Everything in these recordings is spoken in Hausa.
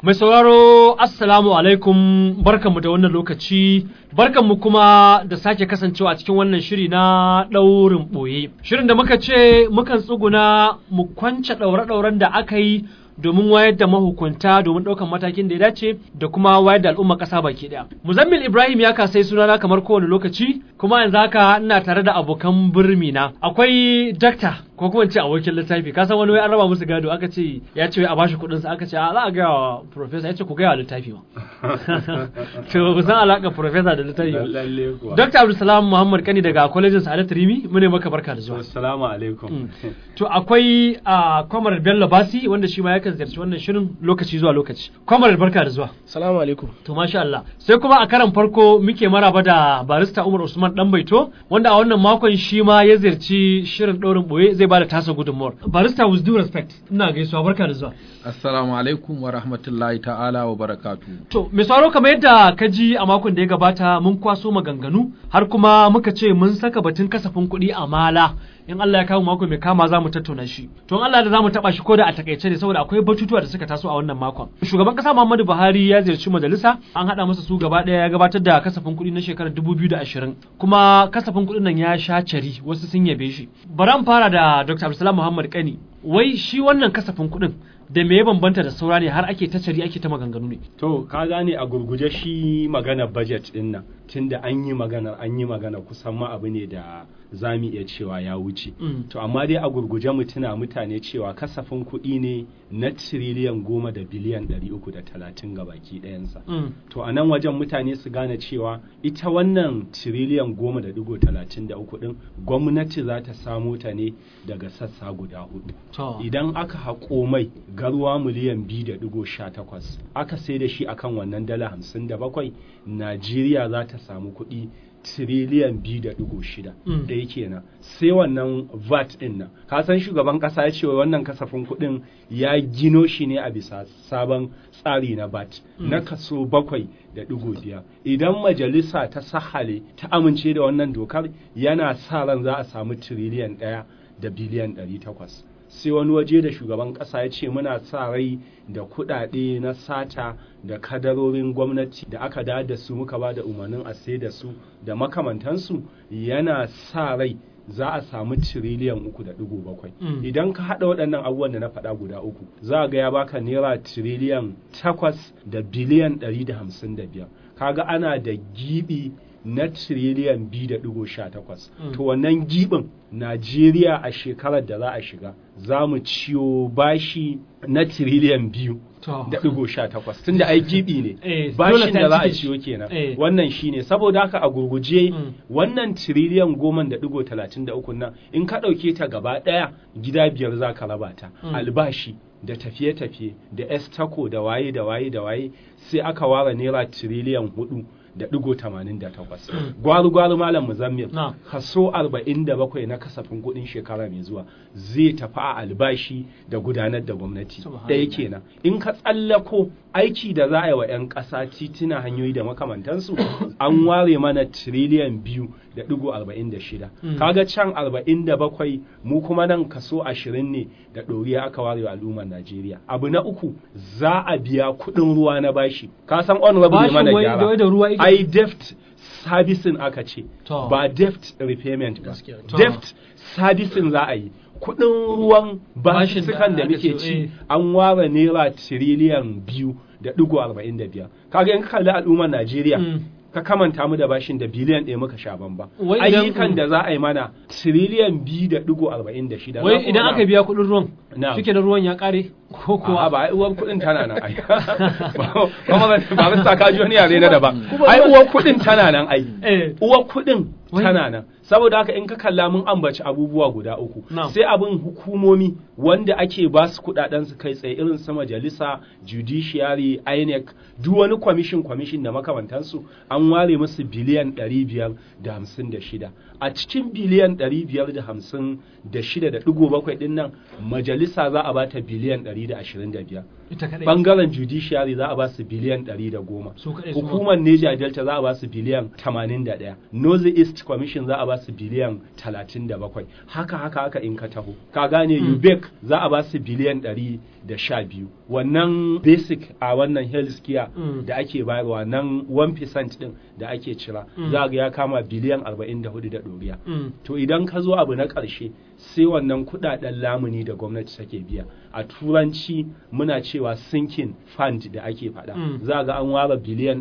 Mai sauraro Assalamu alaikum barkanmu da wannan lokaci barkanmu kuma da sake kasancewa a cikin wannan shiri na ɗaurin ɓoye. Shirin da muka ce mukan tsuguna mu kwance ɗaure-ɗauren da aka yi domin wayar da mahukunta domin ɗaukan matakin da ya dace da kuma wayar da al'umma ƙasa baki ɗaya. Muzammil Ibrahim ya kasai sunana kamar kowane lokaci kuma yanzu haka ina tare da abokan birni na. Akwai dakta ko kuma ce abokin littafi ka san wani wai an raba musu gado aka ce ya ce a bashi kuɗin sa aka ce a za a gaya wa professor ya ce ku gaya wa littafi ma. to ku san alaƙar professor da littafi ba. Lalle kuwa. Dr. Abdulsalam Muhammad Kani daga Kwalejin Sa'adat Rimi mu ne maka barka da zuwa. Assalamu alaikum. To akwai a Kwamar Bello Basi wanda shi ma yakan ziyarci wannan shirin lokaci zuwa lokaci. Kwamar barka da zuwa. Salamu alaikum. To masha Allah. Sai kuma a karan farko muke maraba da barista Umar Usman Danbaito wanda a wannan makon shi ma ya ziyarci shirin ɗaurin ɓoye zai bada tasa gudunmuwar. Barista with due respect ina gaisuwa barka da zuwa. Assalamu alaikum wa rahmatullahi ta'ala wa barakatu. To, mai sauraro kamar yadda ka ji a makon da ya gabata mun kwaso maganganu har kuma muka ce mun saka batun kasafin kuɗi a mala in Allah ya kawo mako mai kama za mu tattauna shi. To, in Allah da za mu taɓa shi ko da a takaice ne saboda akwai batutuwa da suka taso a wannan makon. Shugaban ƙasa Muhammadu Buhari ya ziyarci majalisa an haɗa masa su gaba ɗaya ya gabatar da kasafin kuɗi na shekarar dubu biyu da ashirin kuma kasafin kuɗin nan ya sha cari wasu sun yabe shi. Bari an fara da Dr. Abdulsalam Muhammad Kani wai shi wannan kasafin kuɗin da me ya bambanta da saura ne har ake ta cari ake ta maganganu ne. To ka gane a gurguje shi magana budget din nan tunda an yi magana an yi magana kusan ma abu ne da za mu iya cewa ya wuce. Mm. To amma dai a gurguje mu tuna mutane cewa kasafin kuɗi ne na tiriliyan goma da biliyan ɗari uku da talatin ga baki ɗayansa. Mm. To a nan wajen mutane su gane cewa ita wannan tiriliyan goma da digo talatin da uku ɗin gwamnati za ta samo ta ne daga sassa guda hudu. To. Idan aka haƙo mai garwa miliyan biyu da digo sha takwas aka sai da shi akan wannan dala hamsin da bakwai Najeriya za ta samu kuɗi tiriliyan biyu da digo shida Mm. ɗaya kenan sai wannan VAT ɗin nan ka san shugaban ƙasa ya ce wai wannan kasafin kuɗin ya gino shi ne a bisa sabon tsari na VAT Mm. na kaso bakwai da digo biyar idan majalisa ta sahale ta amince da wannan dokar yana sa ran za a samu tiriliyan ɗaya da biliyan ɗari takwas sai wani waje da shugaban ƙasa ya ce muna sa rai da kuɗaɗe na sata da kadarorin gwamnati da aka da da su muka ba da umarnin a sai da su da makamantansu yana sa rai za a samu tiriliyan uku da ɗigo bakwai Mm. idan ka haɗa waɗannan abubuwan da na faɗa guda uku za a ga ya baka naira tiriliyan takwas da biliyan ɗari da hamsin da biyar kaga ana da giɓi na tiriliyan biyu da ɗigo sha takwas Mm. to wannan giɓin najeriya a shekarar da za a shiga za mu ciyo bashi na tiriliyan biyu To. da ɗigo sha takwas tunda ai giɓi ne Eh, dole bashin ta da za a cike shi. ciyo kenan Eh. wannan shine saboda haka a gurguje Mm. wannan tiriliyan goma da ɗigo talatin da uku nan in ka ɗauke ta gaba ɗaya gida biyar za ka raba ta Mm. albashi da tafiye-tafiye da estako da waye da waye da waye sai aka ware naira tiriliyan hudu da ɗigo tamanin da takwas Mm. gwaru-gwaru malam muzammil Na. kaso arba'in da bakwai na kasafin kuɗin shekara mai zuwa zai tafi a albashi da gudanar da gwamnati Subhanallah. ɗaya kenan in ka tsallako aiki da za a yi wa 'yan ƙasa tituna hanyoyi da makamantansu an ware mana tiriliyan biyu da ɗigo arba'in da shida Mm. kaga can arba'in da bakwai mu kuma nan kaso ashirin ne da ɗoriya aka ware wa al'ummar najeriya abu na uku za a biya kuɗin ruwa na bashi ka san honorable ne Bashin mana wai da wai da gyara ruwa yake- ai debt servicing aka ce To. ba debt repayment ba Gaskiya. To. debt servicing za a yi kuɗin ruwan Bashin da basussukan da aka muke ce, ci eh. an ware naira tiriliyan biyu da ɗigo arba'in da biyar kaga in ka kalli al'ummar najeriya Mm. ka kamanta mu da bashin da biliyan ɗaya muka sha bamba Wai idan- ayyukan da za a yi mana tiriliyan biyu da ɗigo arba'in da shida Wai idan aka biya kuɗin ruwan Na'am. shike da ruwan ya ƙare ko A'a kuwa ba ai uwar kuɗin tana nan ai ba ba ba ba sa ka ji wani yare na daban ai uwar kuɗin tana nan ai Eh. uwar kuɗin Wai. tana nan saboda haka in ka kalla mun ambaci abubuwa guda uku Na'am. sai abin hukumomi wanda ake ba su kuɗaɗen su kai tsaye irin su majalisa judiciary INEC duk wani kwamishin kwamishin da makamantansu an ware musu biliyan ɗari biyar da hamsin da shida a cikin biliyan ɗari biyar da hamsin da shida da ɗigo bakwai ɗin nan majalisa za a bata biliyan ɗari da ashirin da biyar ita kadai bangaren judiciary za a ba su biliyan ɗari da goma Su kaɗai su ma. hukumar Niger Delta za a ba su biliyan tamanin da ɗaya North East East Commission za a ba su biliyan 37 haka haka haka in ka taho ka gane UBEC za a ba su biliyan 112 wannan basic a wannan health care Mm. da ake bayarwa nan 1% din da ake cira za ga ya kama biliyan 44 da ɗoriya Mm. to idan ka zo abu na ƙarshe sai wannan kuɗaɗen lamuni da gwamnati take biya a turanci muna cewa sinking fund da ake faɗa Mm. za ga an ware biliyan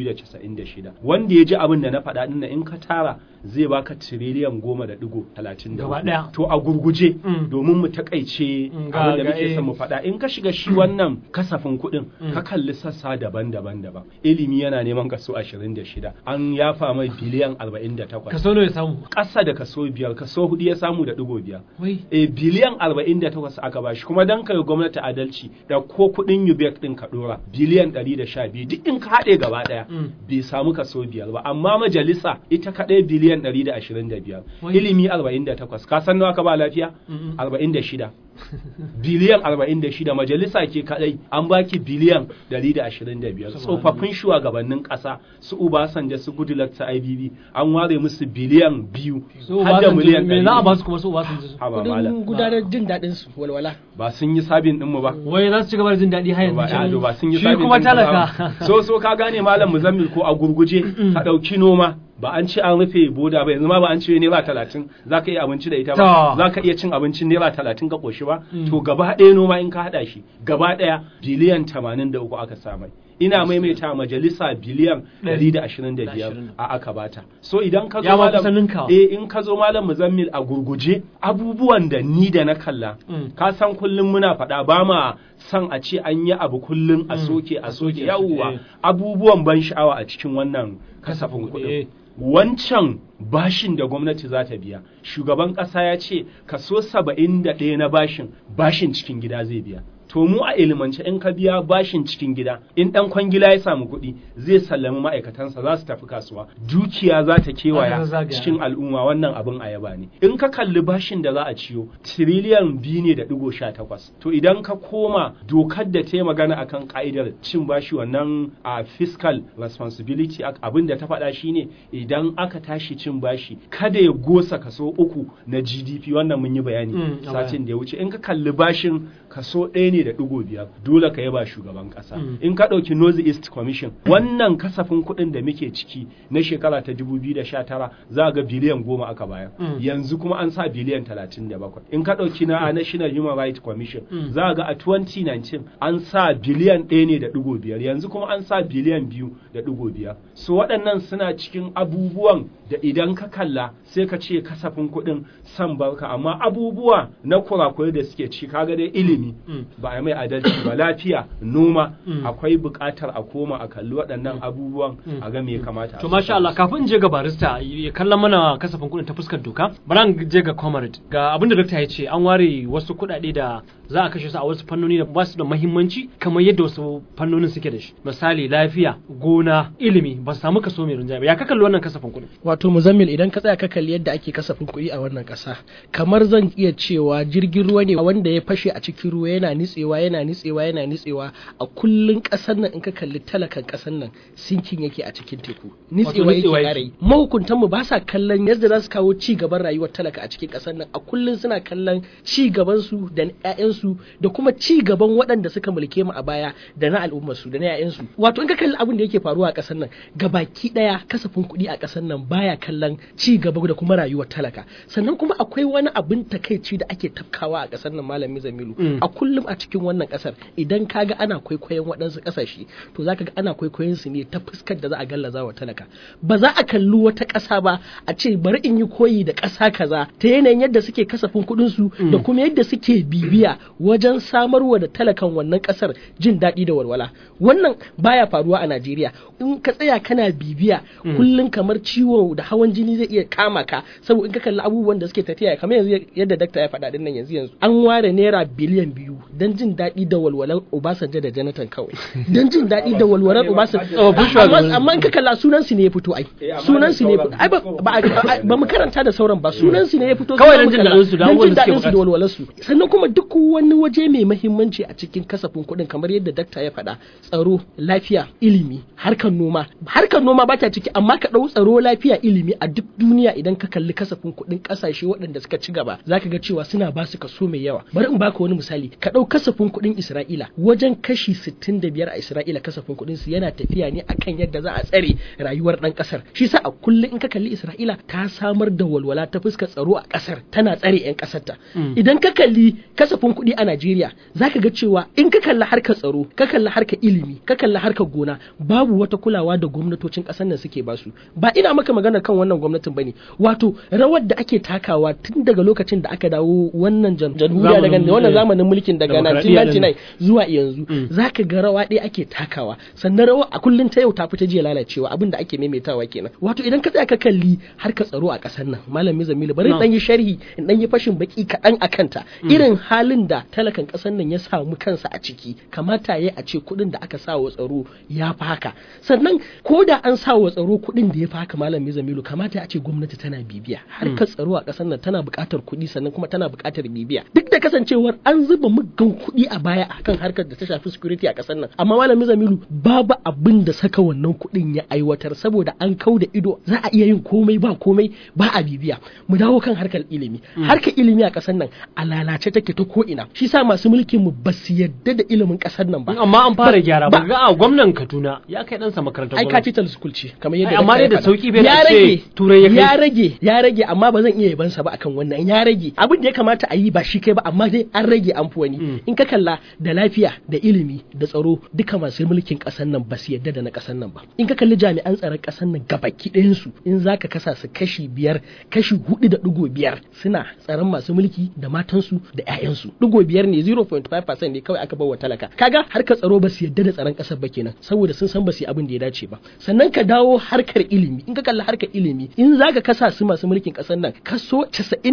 296 wanda ya ji abin da na faɗa ɗin nan in ka tara zai baka tiriliyan goma da ɗigo talatin da Gaba hudu. ɗaya. to a gurguje Mm. domin mu takaice Mm, ga- abin da ga- muke eh. son mu faɗa in ka shiga shi wannan kasafin kuɗin Mm. ka kalli sassa daban-daban daban ilimi yana neman kaso 26 an yafa mai biliyan 48 kaso nawa ya samu ƙasa da kaso biyar kaso hudu ya samu da ɗigo biyar wai e biliyan 48 aka bashi kuma dan kai gwamnati adalci da ko kudin UBEC din ka dora biliyan 112 duk in ka haɗe gaba ɗaya Mm. bai samu kaso biyar ba amma majalisa ita kaɗai biliyan 125 Wai. ilimi 48 ka san nawa ka ba lafiya Mm-mm. 46 biliyan 46 majalisa ke kadai an baki biliyan 125 tsofaffin shugabannin kasa su Obasanjo su Goodluck su IBB an ware musu biliyan biyu so har da Obasanjo miliyan me za a 100. ba su kuma su Obasanjo su Haba malam. kudin gudanar jin daɗin su walwala ba sun yi sabin ɗinmu ba wai za su ci gaba da jin daɗi har ba yanzu ado ba sun yi shi sabin kuma ɗinmu talaka ba. so so ka gane malam muzammil ko a gurguje ka ɗauki noma ba an ce an rufe boda ba yanzu ma ba an ce naira talatin za ka iya abinci da ita ba To. za ka iya cin abincin naira talatin ka ƙoshi ba Mm. to gaba ɗaya noma in ka haɗa shi gaba ɗaya biliyan tamanin da uku aka samai ina maimaita majalisa biliyan ɗari da ashirin da biyar a aka bata so idan ka zo Ya ma malam kusan ninkawa. eh in ka zo malam muzammil a gurguje abubuwan da ni da na kalla Mm. ka san kullum muna faɗa ba ma san a ce an yi abu kullum a Mm. soke a A soke soke, eh. yawwa abubuwan ban sha'awa a cikin wannan kasafin eh. kuɗin wancan bashin da gwamnati za ta biya shugaban ƙasa ya ce kaso saba'in da ɗaya na bashin bashin cikin gida zai biya to mu a ilimance in ka biya bashin cikin gida in ɗan kwangila ya samu kuɗi zai sallami ma'aikatansa za su tafi kasuwa dukiya za ta kewaya Haka zagaya. cikin al'umma wannan abin a yaba ne in ka kalli bashin da za a ciyo tiriliyan biyu ne da digo sha takwas to idan ka koma dokar da ta yi magana akan ka'idar cin bashi wannan a fiscal responsibility act abin da ta faɗa shine idan aka tashi cin bashi kada ya gosa kaso uku na gdp wannan mun yi bayani Mm, a baya. satin da ya wuce in ka kalli bashin kaso ɗaya ne da digo biyar dole ka yaba shugaban ƙasa Mm. in ka ɗauki North East Commission wannan kasafin kuɗin da muke ciki na shekara ta 2019 za ga biliyan goma aka bayar Mm. yanzu kuma an sa biliyan 37 in ka ɗauki na National Human Rights Commission Mm. za ga a 2019 an sa biliyan ɗaya ne da ɗigo biyar yanzu kuma an sa biliyan biyu da ɗigo biyar so waɗannan suna cikin abubuwan da idan ka kalla sai ka ce kasafin kuɗin san barka amma abubuwa na kurakurai da suke ci kaga dai ilimi Mm. ba a mai adalci ba lafiya noma Mm. akwai buƙatar a koma a kalli waɗannan abubuwan Mm. a ga me ya kamata a To masha Allah kafin in je ga barista ya kallon mana kasafin kuɗin ta fuskar doka bari an je ga comrade ga abin da dokta ya ce an ware wasu kuɗaɗe da za a kashe su a wasu fannoni da ba su da muhimmanci kamar yadda wasu fannonin suke da shi misali lafiya gona ilimi ba su samu kaso mai rinjaye ba ya ka kalli wannan kasafin kuɗin wato muzammil idan ka tsaya ka kalli yadda ake kasafin kuɗi a wannan ƙasa kamar zan iya cewa jirgin ruwa ne wanda ya fashe a cikin ruwa yana nitsewa yana nitsewa yana nitsewa a kullun ƙasar nan in ka kalli talakan ƙasar nan sinkin yake a cikin teku nitsewa yake nitsewa yake. ƙara yi mahukuntan mu ba sa kallon yadda za su kawo ci gaban rayuwar talaka a cikin ƙasar nan a kullun suna kallon ci gaban su da ƴaƴansu da kuma ci gaban waɗanda suka mulke mu a baya da na al'ummar su da na ƴaƴansu wato in ka kalli abin da yake faruwa a ƙasar nan gabaki ɗaya kasafin kuɗi a ƙasar nan baya kallon ci gaba da kuma rayuwar talaka sannan kuma akwai wani abin takaici da ake tafkawa a ƙasar nan malami Zamilu Mm. a kullum a cikin wannan ƙasar idan kaga ana kwaikwayon waɗansu ƙasashe to zaka ga ana kwaikwayon su ne ta fuskar da za a gallaza wa talaka ba za a kalli wata ƙasa ba a ce bari in yi koyi da ƙasa kaza ta yanayin yadda suke kasafin kuɗin su da kuma yadda suke bibiya wajen samarwa da talakan wannan ƙasar jin daɗi da walwala wannan baya faruwa a Najeriya in ka tsaya kana bibiya kullum kamar ciwo da hawan jini zai iya kama ka saboda in ka kalli abubuwan da suke tafiya kamar yanzu yadda dakta ya faɗa din nan yanzu yanzu an ware naira biliyan biyu don dan jin daɗi da walwalar Obasanjo da Jonathan kawai dan jin daɗi da walwalar Obasanjo Oh, Bush amma shugabanni. amma in ka kalla sunan su ne ya fito ai Eh, amma sunan da su ne ya sauran. fito ai ba ba ba mu karanta da sauran ba sunan su ne ya fito Kawai sai dan mu jin kalla. daɗin su da Dan abubuwan jin da suke daɗin su da bukata. walwalar su sannan kuma duk wani waje mai mahimmanci a cikin kasafin kuɗin kamar yadda dakta ya faɗa tsaro lafiya ilimi harkar noma harkar noma ba ta ciki amma ka ɗau tsaro lafiya ilimi a duk duniya idan ka kalli kasafin kuɗin ƙasashe waɗanda suka ci gaba zaka ga cewa suna ba su kaso mai yawa bari in baka wani misali ka ɗau kasafin kuɗin Isra'ila wajen kashi 65 a Isra'ila kasafin kuɗin su yana tafiya ne akan yadda za a tsare rayuwar ɗan ƙasar shi sa a kullum in ka kalli Isra'ila ta samar da walwala ta fuskar tsaro a ƙasar tana tsare 'yan ƙasarta idan ka kalli kasafin kuɗi a Najeriya zaka ga cewa in ka kalli harkar tsaro ka kalli harkar ilimi ka kalli harkar gona babu wata kulawa da gwamnatocin ƙasar nan suke basu ba ina maka magana kan wannan gwamnatin bane wato rawar da ake takawa tun daga lokacin da aka dawo wannan jan- jamhuriya daga Zamanin, wannan eh, zamanin mulkin daga demokradiyya 1999 zuwa yanzu Mm. zaka ga rawa ɗaya ake takawa sannan rawa a kullun ta yau ta fita jiya lalacewa abin da ake maimaitawa kenan wato idan ka tsaya ka kalli harkar tsaro a ƙasar nan malam Mizamilu bari in No. dan yi sharhi in dan yi fashin baki kaɗan a kanta irin halin da talakan ƙasar nan ya samu kansa a ciki kamata ya a ce kuɗin da aka sa wa tsaro ya fi haka sannan ko da an sa wa tsaro kuɗin da ya fi haka malam Mizamilu kamata a ce gwamnati tana bibiya harkar tsaro a ƙasar nan tana buƙatar kuɗi sannan kuma tana buƙatar bibiya duk da kasancewar an zuba muggan kuɗi a baya akan harkar da ta shafi security a ƙasar nan amma malam Mizamilu babu abin da saka wannan kuɗin ya aiwatar saboda an kau da ido za a iya yin komai ba komai ba a bibiya mu dawo kan harkar ilimi harkar ilimi a ƙasar nan a lalace take ta ko ina shi sa masu mulkin mu ba su yadda da ilimin ƙasar nan ba amma an fara Ba- gyara ba ga a gwamnan Kaduna ya kai ɗansa makarantar ai gwamnati capital school ce kamar yadda Ai, amma dakta dai da ya faɗa. sauki bai da ya ce rage Turai ya kai. ya rage ya rage amma ba zan iya yabansa ba akan wannan ya rage abin da ya kamata a yi ba shi kai ba amma dai an rage an fi wani Mm. in ka kalla da lafiya da ilimi da tsaro duka masu mulkin ƙasar nan ba su yadda da na ƙasar nan ba in ka kalli jami'an tsaron ƙasar nan gabaki ɗayan su in zaka kasa su kashi biyar kashi hudu da ɗigo biyar suna tsaron masu mulki da matansu da 'ya'yansu ɗigo biyar ne 0.5% ne kawai aka bawa talaka kaga harkar tsaro ba su yadda da tsaron ƙasar ba kenan saboda sun san ba su yi abin da ya dace ba sannan ka dawo harkar ilimi in ka kalli harkar ilimi in zaka kasa su masu mulkin ƙasar nan kaso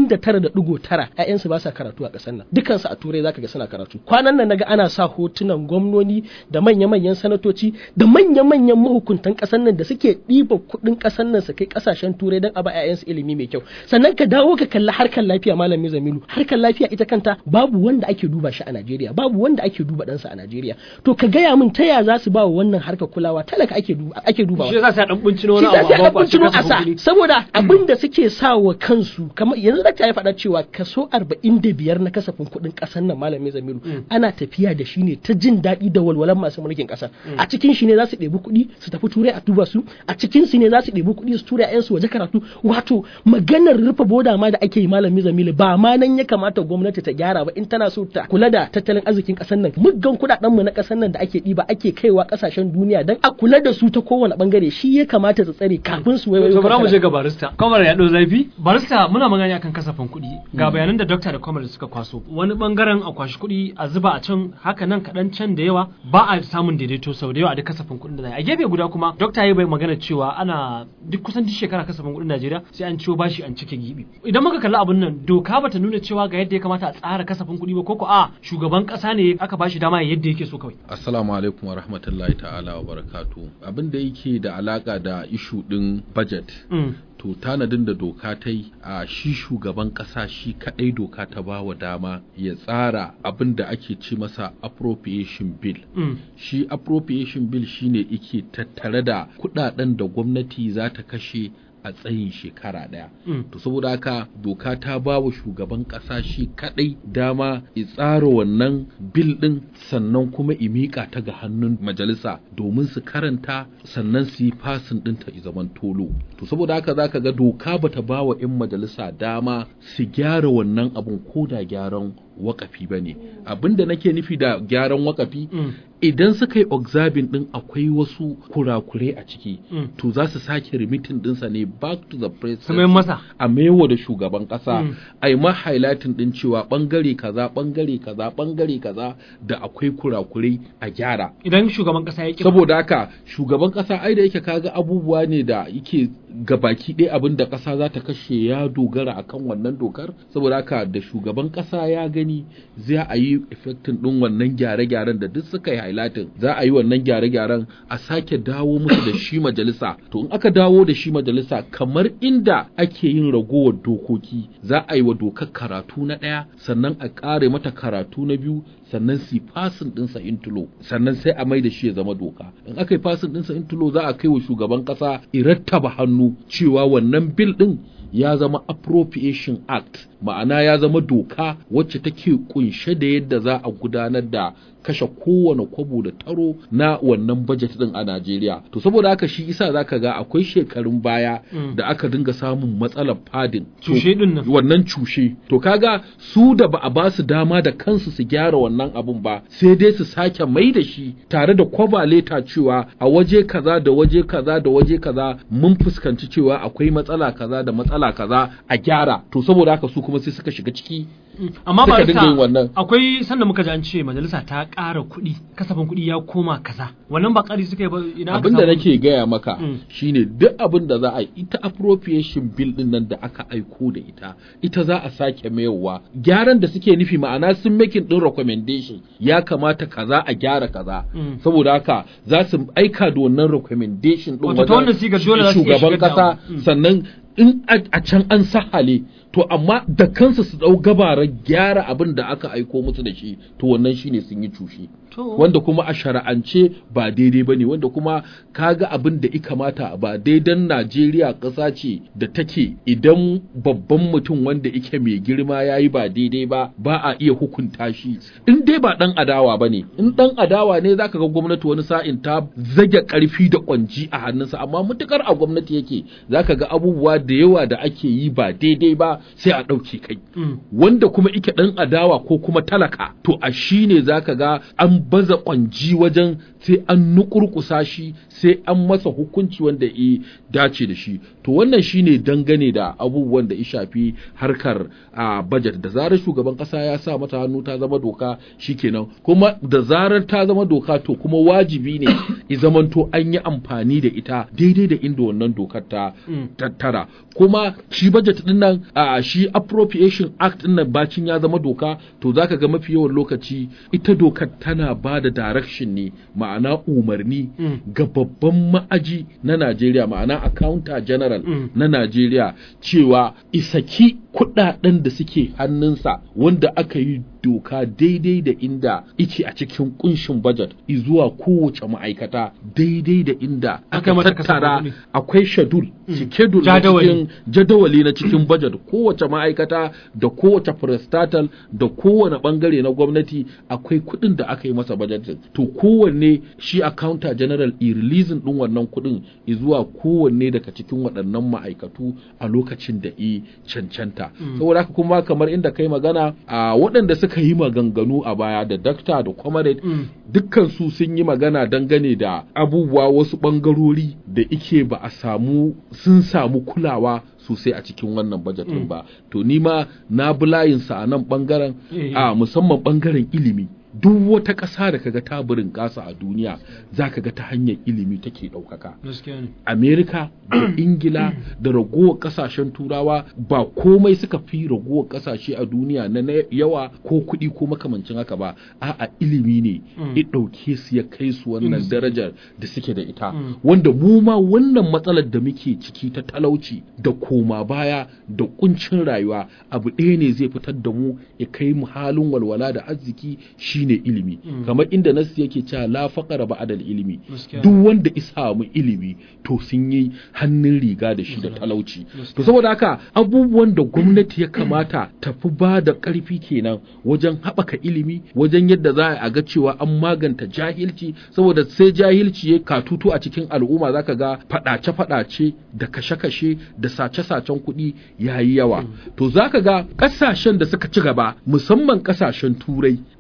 99.9 'ya'yansu ba sa karatu a ƙasar nan dukansu a turai zaka ga suna karatu kwanan nan naga ana sa hotunan gwamnoni da manya-manyan sanatoci da manya-manyan mahukuntan ƙasar nan da suke ɗiba kuɗin ƙasar nan su kai ƙasashen turai don a ba 'ya'yansu ilimi mai kyau sannan ka dawo ka kalli harkar lafiya malam Zamilu harkar lafiya ita kanta babu wanda ake duba shi a Najeriya babu wanda ake duba ɗansa a Najeriya to ka gaya min ta ya za su ba wa wannan harkar kulawa talaka ake duba ake dubawa shi yasa sai a dan bincino shi wani za abu ta a ba ɗan a sa saboda abin da suke sa wa kansu kamar yanzu da ya faɗa cewa kaso 45 na kasafin kuɗin ƙasar nan malami Zamiru ana tafiya da shi ne ta jin daɗi da walwalan masu mulkin ƙasa a cikin shi ne za su ɗebi kuɗi su tafi turai a duba su a cikin su ne za su ɗebi kuɗi su tura ƴan su waje karatu wato maganar rufe boda ma da ake yi malami Zamilu ba ma nan ya kamata gwamnati ta gyara ba in tana so ta kula da tattalin arzikin ƙasar nan muggan kuɗaɗen mu na ƙasar nan da ake ɗiba ake kaiwa ƙasashen duniya dan a kula da su ta kowane bangare shi ya kamata ta tsare kafin su waiwayo to bara mu kan je ga barista kamar ya ɗau zafi barista muna magana akan kasafin kuɗi ga bayanan da dokta da kwamar suka kwaso wani bangaren a kwashi kuɗi a zuba a can haka nan kaɗan can da yawa ba a samun daidaito sau da yawa a duk kasafin kuɗin da za a yi. a gefe guda kuma dokta ya bai magana cewa ana duk kusan duk shekara kasafin kuɗin Najeriya sai an ciwo bashi an cike gibi idan muka kalli abun nan doka bata nuna cewa ga yadda ya kamata a tsara kasafin kuɗi ba koko a shugaban ƙasa ne aka bashi dama ya yadda yake so kawai Assalamu alaikum wa rahmatullahi ta'ala wa barakatu. Abin da yake da alaka da ishu ɗin budget. Mm. To tanadin da doka ta yi a shi shugaban ƙasa shi kaɗai doka ta ba wa dama ya tsara abin da ake ce masa appropriation bill. Mm. Shi appropriation bill shine ike tattare da kuɗaɗen da gwamnati za ta kashe a tsayin shekara ɗaya. Mm. To saboda haka doka ta ba wa shugaban ƙasa shi kaɗai dama ya tsara wannan bil ɗin sannan kuma i miƙa ta ga hannun majalisa domin su karanta sannan su yi fasin ɗinta i zaman tolo. To saboda haka za ka ga doka bata ba wa 'yan majalisa dama su gyara wannan abun ko da gyaran wakafi ba ne. Abin da nake nufi da gyaran wakafi Mm. idan suka yi observing ɗin akwai wasu kurakurai a ciki Mm. to za su sake remitin ɗinsa ne back to the Su president mai masa a maiwa da shugaban kasa Mm. a yi ma highlighting din cewa bangare kaza bangare kaza bangare kaza da akwai kurakurai a gyara idan shugaban ƙasa ya ƙi saboda haka shugaban kasa ai da yake kaga abubuwa ne da yake ga baki ɗaya abin da ƙasa za ta kashe ya dogara akan wannan dokar saboda haka da shugaban ƙasa ya gani za a yi effectin ɗin wannan gyare-gyaren da duk suka yi highlighting za a yi wannan gyare-gyaren a sake dawo musu da shi majalisa to in aka dawo da shi majalisa kamar inda ake yin ragowar dokoki za a yi wa dokar karatu na ɗaya sannan a ƙare mata karatu na biyu sannan su fasin ɗinsa intulo sannan sai a mai da shi ya zama doka in aka yi fasin ɗinsa intulo za a kai wa shugaban ƙasa irattaba hannu cewa wannan bil ɗin ya zama appropriation act ma'ana ya zama doka wacce take kunshe da yadda za a gudanar da kashe kowane kwabo da taro na wannan budget din a Najeriya to saboda haka shi isa zaka ga akwai shekarun baya da aka dinga samun matsalar fadin Cushe din nan. wannan cushe to kaga su da ba a ba su dama da kansu su gyara wannan abun ba sai dai su sake mai da shi tare da kwabaleta cewa a waje kaza da waje kaza da waje kaza mun fuskanci cewa akwai matsala kaza da matsala kaza a gyara to saboda haka su kuma sai suka shiga ciki amma ba Suka dinga yin wannan. akwai sanda muka ji an ce majalisa ta ƙara kuɗi kasafin kuɗi ya koma kaza wannan ba ƙari suka yi ba ina aka abin da samu- nake gaya maka Mm. shine duk abin da za a yi ita appropriation bill din nan da aka aiko da ita ita za a sake mayarwa gyaran da suke nufi ma'ana sun making din recommendation ya kamata kaza a gyara kaza Mm. saboda haka za su aika da wannan recommendation din Wato ta wannan sigar dole za su iya shugaban shigar da kasa abu. Mm. sannan in a a can an sahale to amma da kansu su dau gabarar gyara abin da aka aiko musu da shi to wannan shine sun yi cushe To. wanda kuma a shara'ance ba daidai ba ne wanda kuma kaga abin da ika mata ba daidan Najeriya ƙasa ce da take idan babban mutum wanda ike mai girma ya yi ba daidai ba ba a iya hukunta shi in dai ba ɗan adawa ba ne in ɗan adawa ne zaka ga gwamnati wani sa'in ta zage ƙarfi da ƙwanji a hannunsa amma mutukar a gwamnati yake zaka ga abubuwa da yawa da ake yi ba daidai ba sai a ɗauke kai Mm. wanda kuma ike ɗan adawa ko kuma talaka to a shi ne za ka ga an baza ƙwanji wajen sai an nukurkusa shi sai an masa hukunci wanda ya dace da shi to wannan shi ne dangane da abubuwan da ya shafi harkar a budget da zarar shugaban ƙasa ya sa mata hannu ta zama doka shikenan kuma da zarar ta zama doka to kuma wajibi ne i zamanto an yi amfani da ita daidai da inda wannan dokar ta Mm. tattara kuma shi budget din nan a shi appropriation act din nan bacin ya zama doka to zaka ga mafi yawan lokaci ita dokar tana ba da direction ne ma'ana umarni Mm. ga babban ma'aji na Najeriya ma'ana accountant general Mm. na Najeriya cewa isaki kudaden da suke hannunsa wanda aka yi doka daidai da inda ice a cikin kunshin budget zuwa kowace ma'aikata daidai da inda Aka aka mata kasafin tattara kuɗi. akwai shadul schedule na Jadawali. cikin jadawali na cikin budget kowace ma'aikata da kowace prestatal da kowane bangare na gwamnati akwai kuɗin da aka yi masa budgeting to kowanne shi accountant general i releasing din wannan kuɗin zuwa kowanne daga cikin waɗannan ma'aikatu a lokacin da i cancanta saboda haka kuma kamar inda kai magana a waɗanda suka yi maganganu a baya da dakta da comrade Mm. dukkan su sun yi magana dangane da abubuwa wasu ɓangarori da ike ba a samu sun samu kulawa sosai a cikin wannan bajet ɗin ba to ni ma na bi layinsa a nan ɓangaren Eh. a musamman ɓangaren ilimi duk wata ƙasa da kaga ta burin ƙasa a duniya za ka ga ta hanyar ilimi take ɗaukaka gaskiya ne Amerika da Ingila da ragowar kasashen turawa ba komai suka fi ragowar kasashe a duniya na na yawa ko kuɗi ko makamancin haka ba a'a ilimi ne Mm. ya ɗauke su ya kai su wannan Inda suke. darajar da suke da ita Mm. wanda mu ma wannan matsalar da muke ciki ta talauci da koma baya da kuncin rayuwa abu ɗaya ne zai fitar da mu ya kai mu halin walwala da arziki shine ilimi Mm. kamar inda nasu yake cewa la faqara ba'dal ilimi Gaskiya. duk wanda isa samu ilimi to sun yi hannun riga da shi da talauci Gaskiya. to saboda haka abubuwan da gwamnati ya kamata ta fi ba da ƙarfi kenan wajen haɓaka ilimi wajen yadda za a ga cewa an maganta jahilci saboda sai jahilci ya katutu a cikin al'umma zaka ga faɗace-faɗace da kashe-kashe da sace-sacen kuɗi ya yi yawa to zaka ga ƙasashen da suka ci gaba musamman ƙasashen turai zaka ga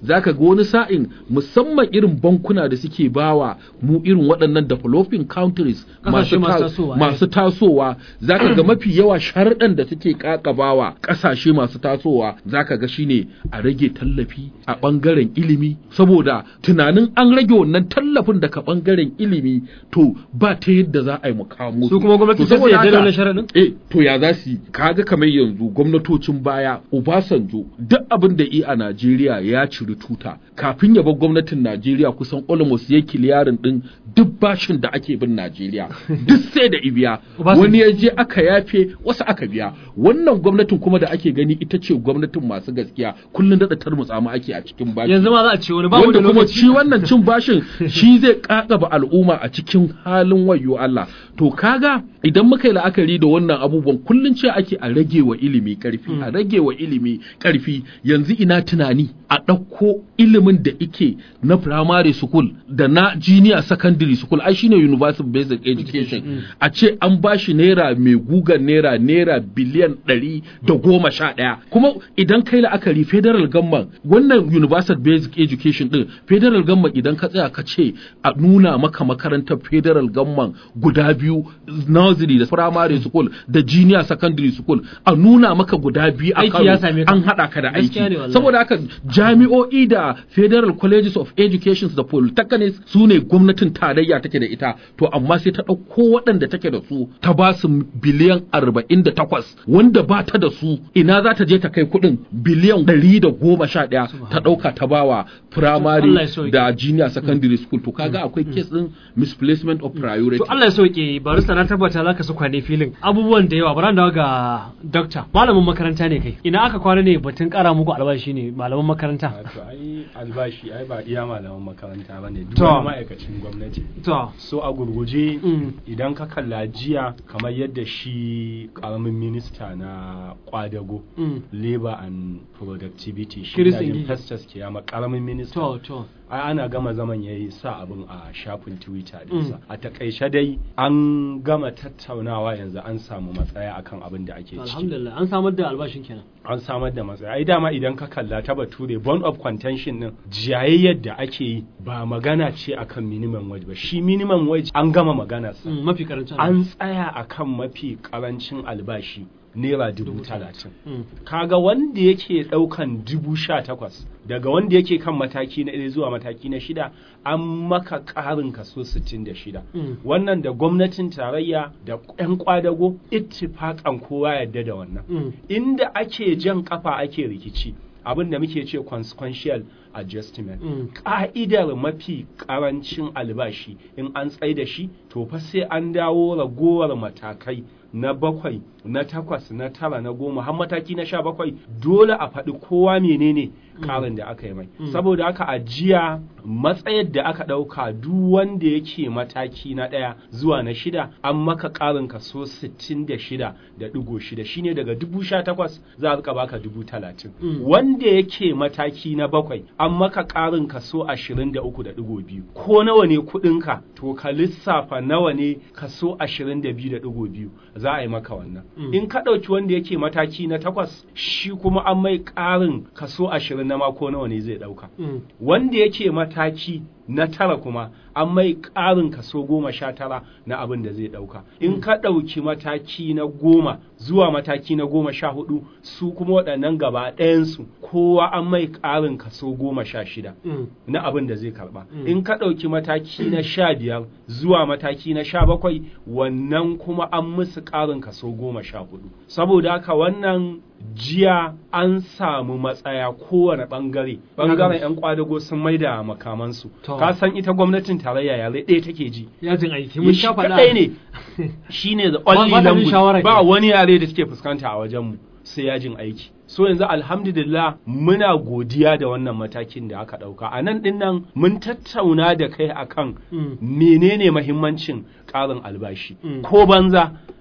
wani sa'in musamman irin bankuna da suke bawa mu irin waɗannan developing countries Ƙasashe masu masu ta- tasowa, masu tasowa zaka ga mafi yawa sharɗan da suke kakabawa ƙasashe masu tasowa zaka ga shine a rage tallafi a ɓangaren ilimi saboda tunanin an rage wannan tallafin daga ɓangaren ilimi to ba ta yadda za a yi mukamo Su kuma gwamnati sai su yarda da wannan sharaɗin? eh to ya za su yi kaga kamar yanzu gwamnatocin baya Obasanjo duk abin da yi a Najeriya ya ciri tuta kafin ya bar gwamnatin Najeriya kusan almost ya kiliyarin din duk bashin da ake bin Najeriya duk sai da ibiya Obasanjo. wani ya je aka yafe wasu aka biya wannan gwamnatin kuma da ake gani ita ce gwamnatin masu gaskiya kullun da tarmutsa mu ake a cikin bashi yanzu ma za a ce wani babu da wanda kuma lokaci shi wannan cin bashin shi zai kakaba al'umma a cikin halin wayo Allah to kaga idan muka yi la'akari da wannan abubuwan kullun ce ake a rage wa ilimi karfi a rage wa ilimi karfi yanzu ina tunani a ɗauko ilimin da ike na primary school da na junior secondary school ai shine universal basic education a ce an bashi naira mai gugan naira naira biliyan ɗari da goma sha ɗaya kuma idan kai la'akari federal government wannan universal basic education din federal government idan ka tsaya ka ce a nuna maka makarantar federal government guda biyu nursery da primary school da junior secondary school a nuna maka guda biyu a Aiki Kano, ya same ka. an haɗa ka da Gaskiya aiki ne wallahi. saboda haka jami'o'i da federal colleges of education da polytechnics su ne gwamnatin tarayya take da ita to amma sai ta ɗauko waɗanda take da su ta ba su biliyan arba'in da takwas wanda ba ta da su ina za ta je ta kai kuɗin biliyan ɗari da goma sha ɗaya ta ɗauka ta bawa Allah primary ya sauke. da junior secondary school to kaga akwai case ɗin misplacement of priority To Allah ya sauke barista na tabbata za ka su kwane filin abubuwan da yawa bari dawo ga dokta malamin makaranta ne kai ina aka kwana ne batun kara muku albashi ne malaman makaranta Wato ai albashi ai ba iya malaman makaranta ba ne duk To. wani ma'aikacin gwamnati. to So a gurguje Mm. idan ka kalla jiya kamar yadda shi karamin minista na kwadago mm, labor and productivity shi Chris da Ngige. Festus Kiyama karamin minista to to ai ana gama zaman yayi sa abin a shafin Twitter Mm. dinsa a takaice dai an gama tattaunawa yanzu an samu matsaya akan abin da ake ciki alhamdulillah an samar da albashin kenan an samar da matsaya ai dama idan ka kalla ta bature bond of contention din jayayyar da ake yi ba magana ce akan minimum wage ba shi minimum wage an gama magana sa Mm, mafi karancin an tsaya akan mafi karancin albashi naira dubu talatin Mm, kaga wanda yake daukan dubu sha takwas daga wanda yake kan mataki na ɗaya zuwa mataki na shida an maka ƙarin kaso sittin da shida Mm. wannan da gwamnatin tarayya da 'yan kwadago ittifaƙan kowa yadda da wannan mm, inda ake jan kafa ake rikici abin da muke ce consequential adjustment Mm. ka'idar mafi karancin albashi in an tsai da shi to fa sai an dawo ragowar matakai na bakwai na takwas na tara na goma har mataki na sha bakwai dole a faɗi kowa menene karin da aka yi mai saboda haka a jiya matsayar da aka ɗauka duk wanda yake mataki na ɗaya zuwa na shida an maka ƙarin kaso sittin da shida da ɗigo shida shine daga dubu sha takwas za a rika baka dubu talatin Mm. wanda yake mataki na bakwai an maka ƙarin kaso ashirin da uku da ɗigo biyu ko nawa ne kuɗinka to ka lissafa nawa ne kaso ashirin da biyu da ɗigo biyu za a yi maka wannan Mm. in ka ɗauki wanda yake mataki na takwas shi kuma an mai ƙarin kaso ashirin na ma ko nawa ne zai ɗauka mm, wanda yake mataki na tara kuma an mai ƙarin kaso goma sha tara na abin da zai ɗauka in ka ɗauki mataki na goma zuwa mataki na goma sha hudu su kuma waɗannan gaba ɗayansu kowa an mai ƙarin kaso goma sha shida mm, na abin da zai karba Mm. in ka ɗauki mataki na sha biyar zuwa mataki na sha bakwai wannan kuma an musu ƙarin kaso goma sha hudu saboda haka wannan jiya an samu matsaya kowane ɓangare ɓangaren 'yan kwadago sun maida makamansu To. ka san ita gwamnatin tarayya yare ɗaya take ji yajin aiki mun shi sha faɗa kaɗai ne shine the Ba- only ba ta jin language shawara ba ke. wani yare da suke fuskanta a wajenmu sai yajin aiki so yanzu alhamdulillah muna godiya da wannan matakin da aka ɗauka a nan ɗin nan mun tattauna da kai akan Mm. menene mahimmancin ƙarin albashi Mm. ko banza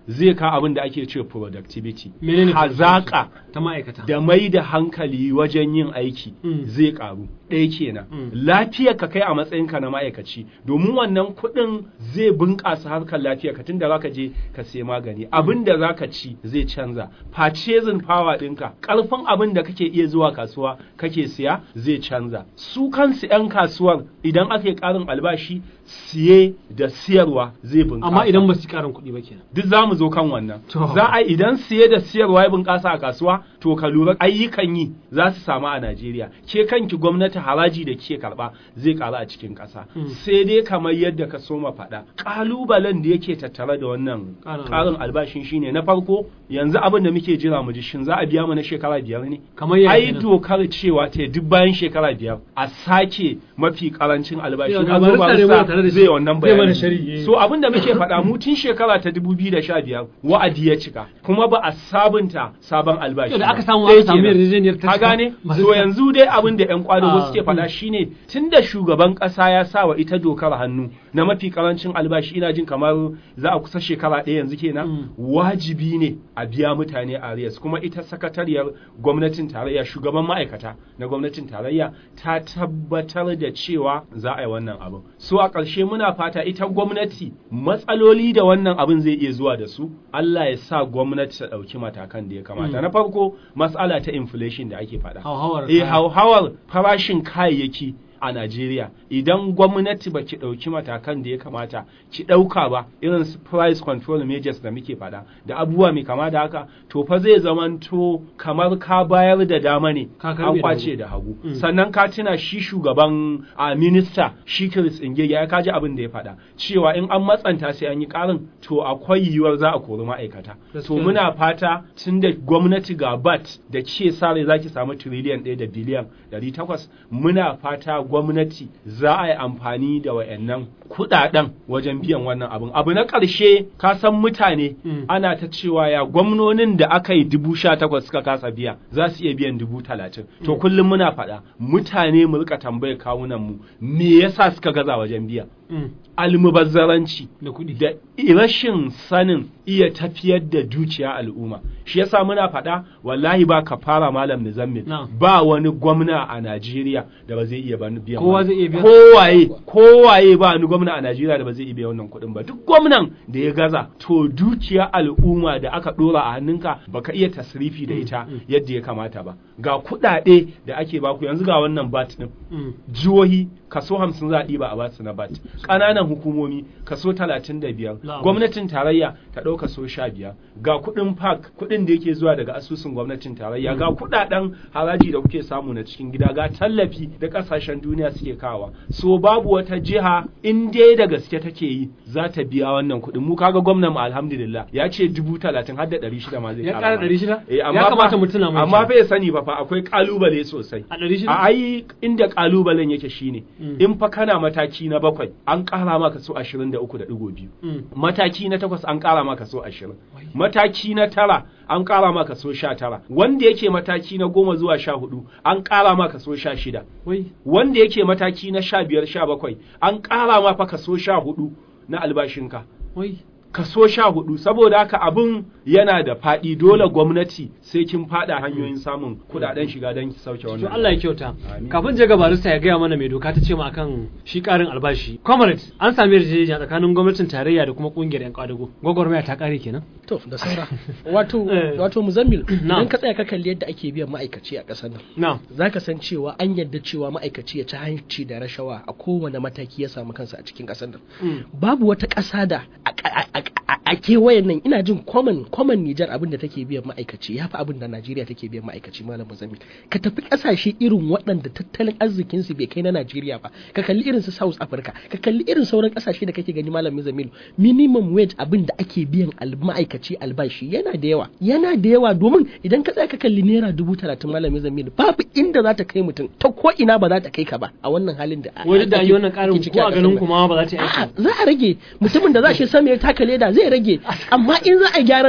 zai ka abin da ake ce productivity menene hazaka ta ma'aikata da mai da hankali wajen yin aiki Mm. zai karu ɗaya kenan Mm. lafiyar ka kai a matsayinka na ma'aikaci domin wannan kuɗin zai bunƙasa harkar lafiyar ka tunda zaka je ka sai magani abin da zaka ci zai canza purchasing power ɗinka ƙarfin abin da kake iya zuwa kasuwa kake siya zai canza su kansu 'yan kasuwar idan aka yi ƙarin albashi siye da siyarwa zai bunƙasa amma idan ba su karin kuɗi ba kenan duk za mu zo kan wannan To. za a idan siye da siyarwa ya bunƙasa a kasuwa to ka lura ayyukan yi za su samu a Najeriya ke kanki gwamnati haraji da ke karɓa zai ƙaru a cikin ƙasa Mm. sai dai kamar yadda ka soma faɗa ƙalubalen da yake tattare da wannan Ƙarin ƙarin albashin shine na farko yanzu abin da muke jira mu ji shin za a biya mu na shekara biyar ne kamar yaya ai kenan? dokar cewa ta duk bayan shekara biyar a sake mafi karancin albashi Yau, Na ga zo barista ne muna barista tare da shi. zai wannan Zai mana bayani sharhi, eh. so abin da muke faɗa mu tun shekara ta 2015 wa'adi ya cika kuma ba a sabunta sabon albashi Yau da ba. aka samu Ɗaya aka samu kenan. yarjejeniyar ta ka cika, gane masu so cika. yanzu dai abin da yan kwadago Ah, suke faɗa mm. shine tunda shugaban ƙasa ya sa wa ita dokar hannu na mafi karancin albashi ina jin kamar za a kusa shekara ɗaya yanzu kenan Mm. wajibi ne a biya mutane arias kuma ita sakatariyar gwamnatin tarayya shugaban ma'aikata na gwamnatin tarayya ta tabbatar da cewa za a yi wannan abin so a ƙarshe muna fata ita gwamnati matsaloli da wannan abin zai iya zuwa da su Allah ya sa gwamnati ta ɗauki matakan da ya kamata Mm. na farko matsala ta inflation da ake faɗa hauhawar eh kaya. hauhawar farashin kayayyaki a Najeriya idan gwamnati ba ki ɗauki matakan da ya kamata ki ɗauka ba irin su price control measures da muke faɗa da abubuwa mai kama da haka to fa zai zamanto kamar ka bayar da dama ne Ka karɓe an da kwace hagu. da hagu Mm. sannan ka tuna shi shugaban a minista shi Chris Ingege ya kaji abin da ya faɗa cewa in an matsanta sai an yi ƙarin to akwai yiwuwar za a kori ma'aikata to Gaskiya ne. muna fata tun da gwamnati ga bat da ke sare za ki samu tiriliyan ɗaya da biliyan ɗari takwas muna fata gwamnati za a yi amfani da wayannan kuɗaɗen wajen biyan wannan abin abu na ƙarshe ka san mutane Mm. ana ta cewa ya gwamnonin da aka yi dubu sha takwas suka kasa biya za su iya biyan dubu talatin to kullum muna faɗa mutane mu rika tambayar kawunan mu me yasa suka gaza wajen biya Mm. almubazzaranci da kuɗi da rashin sanin iya tafiyar da dukiya al'umma shi yasa muna faɗa wallahi ba ka fara malam Nizammil Na'am. ba wani gwamna a Najeriya da ba zai iya ban- biyan Kowa wannan. zai iya biyan? kowaye kowaye ba wani gwamna a Najeriya da ba zai iya biyan wannan kuɗin ba duk gwamnan da ya gaza to dukiya al'umma da aka ɗora a hannunka baka iya tasrifi da ita yadda ya kamata ba ga kuɗaɗe da ake baku yanzu ga wannan bat ɗin Mm. jihohi kaso hamsin za a ɗiba a basu na bat ƙananan hukumomi kaso talatin da biyar Na'am. gwamnatin tarayya ta ɗau kaso sha biyar ga kuɗin park kuɗin da yake zuwa daga asusun gwamnatin tarayya ga kuɗaɗen haraji da kuke samu na cikin gida ga tallafi da ƙasashen duniya suke kawa so babu wata jiha in dai da gaske take yi za ta biya wannan kuɗin mu kaga gwamnan mu alhamdulillah ya ce dubu talatin har da ɗari shida ma zai Ya ƙara ƙara mana. ɗari shida? Eh, Ya amma kamata fa- mu tuna mai amma shi. fa ya sani ba fa akwai ƙalubale sosai a ɗari shida a ai inda kalubalen yake shine Mm. in fa kana mataki na bakwai an ƙara maka so ashirin da uku da ɗigo biyu Mm. mataki na takwas an ƙara maka so ashirin mataki na tara an ƙara maka so sha tara wanda yake mataki na goma zuwa sha hudu an ƙara maka so sha shida wai wanda yake mataki na sha biyar sha bakwai an ƙara maka kaso sha hudu na albashinka wai kaso sha hudu saboda haka abin yana da faɗi dole gwamnati sai kin faɗa hanyoyin samun kuɗaɗen shiga don ki sauke wannan to Allah ya kyauta Amin. kafin je ga barista ya gaya mana mai doka ta ce ma akan shi karin albashi comrade an sami yarjejeniya tsakanin gwamnatin tarayya da kuma kungiyar yan kwadago gwagwarmaya ta kare kenan to da saura wato Eh. wato muzammil Na'am. idan ka tsaya ka kalli yadda ake biyan ma'aikaci a ƙasar nan na za ka san cewa an yarda cewa ma'aikaci ya ci hanci da rashawa a kowane mataki ya samu kansa a cikin ƙasar nan Mm. babu wata ƙasa da a- a- a- a- a kewayen nan ina jin common common Nijar abin da take biyan ma'aikaci ya fi abin da Najeriya take biyan ma'aikaci malam Muzammil ka tafi ƙasashe irin waɗanda tattalin arzikin su bai kai na Najeriya ba ka kalli irin su South Africa ka kalli irin sauran ƙasashe da kake gani malam Muzammil minimum wage abin da ake biyan al- ma'aikaci albashi yana da yawa yana da yawa domin idan ka tsaya ka kalli naira dubu talatin malam Muzammil babu inda za ta kai mutum ta ko ina ba za ta kai ka ba a wannan halin da wai duk da an yi wannan ake karin ciki ko a ƙasar ganin nan. kuma ba za ta yi aiki A'a za a rage mutumin da za shi sama ya taka leda zai rage amma in za a gyaran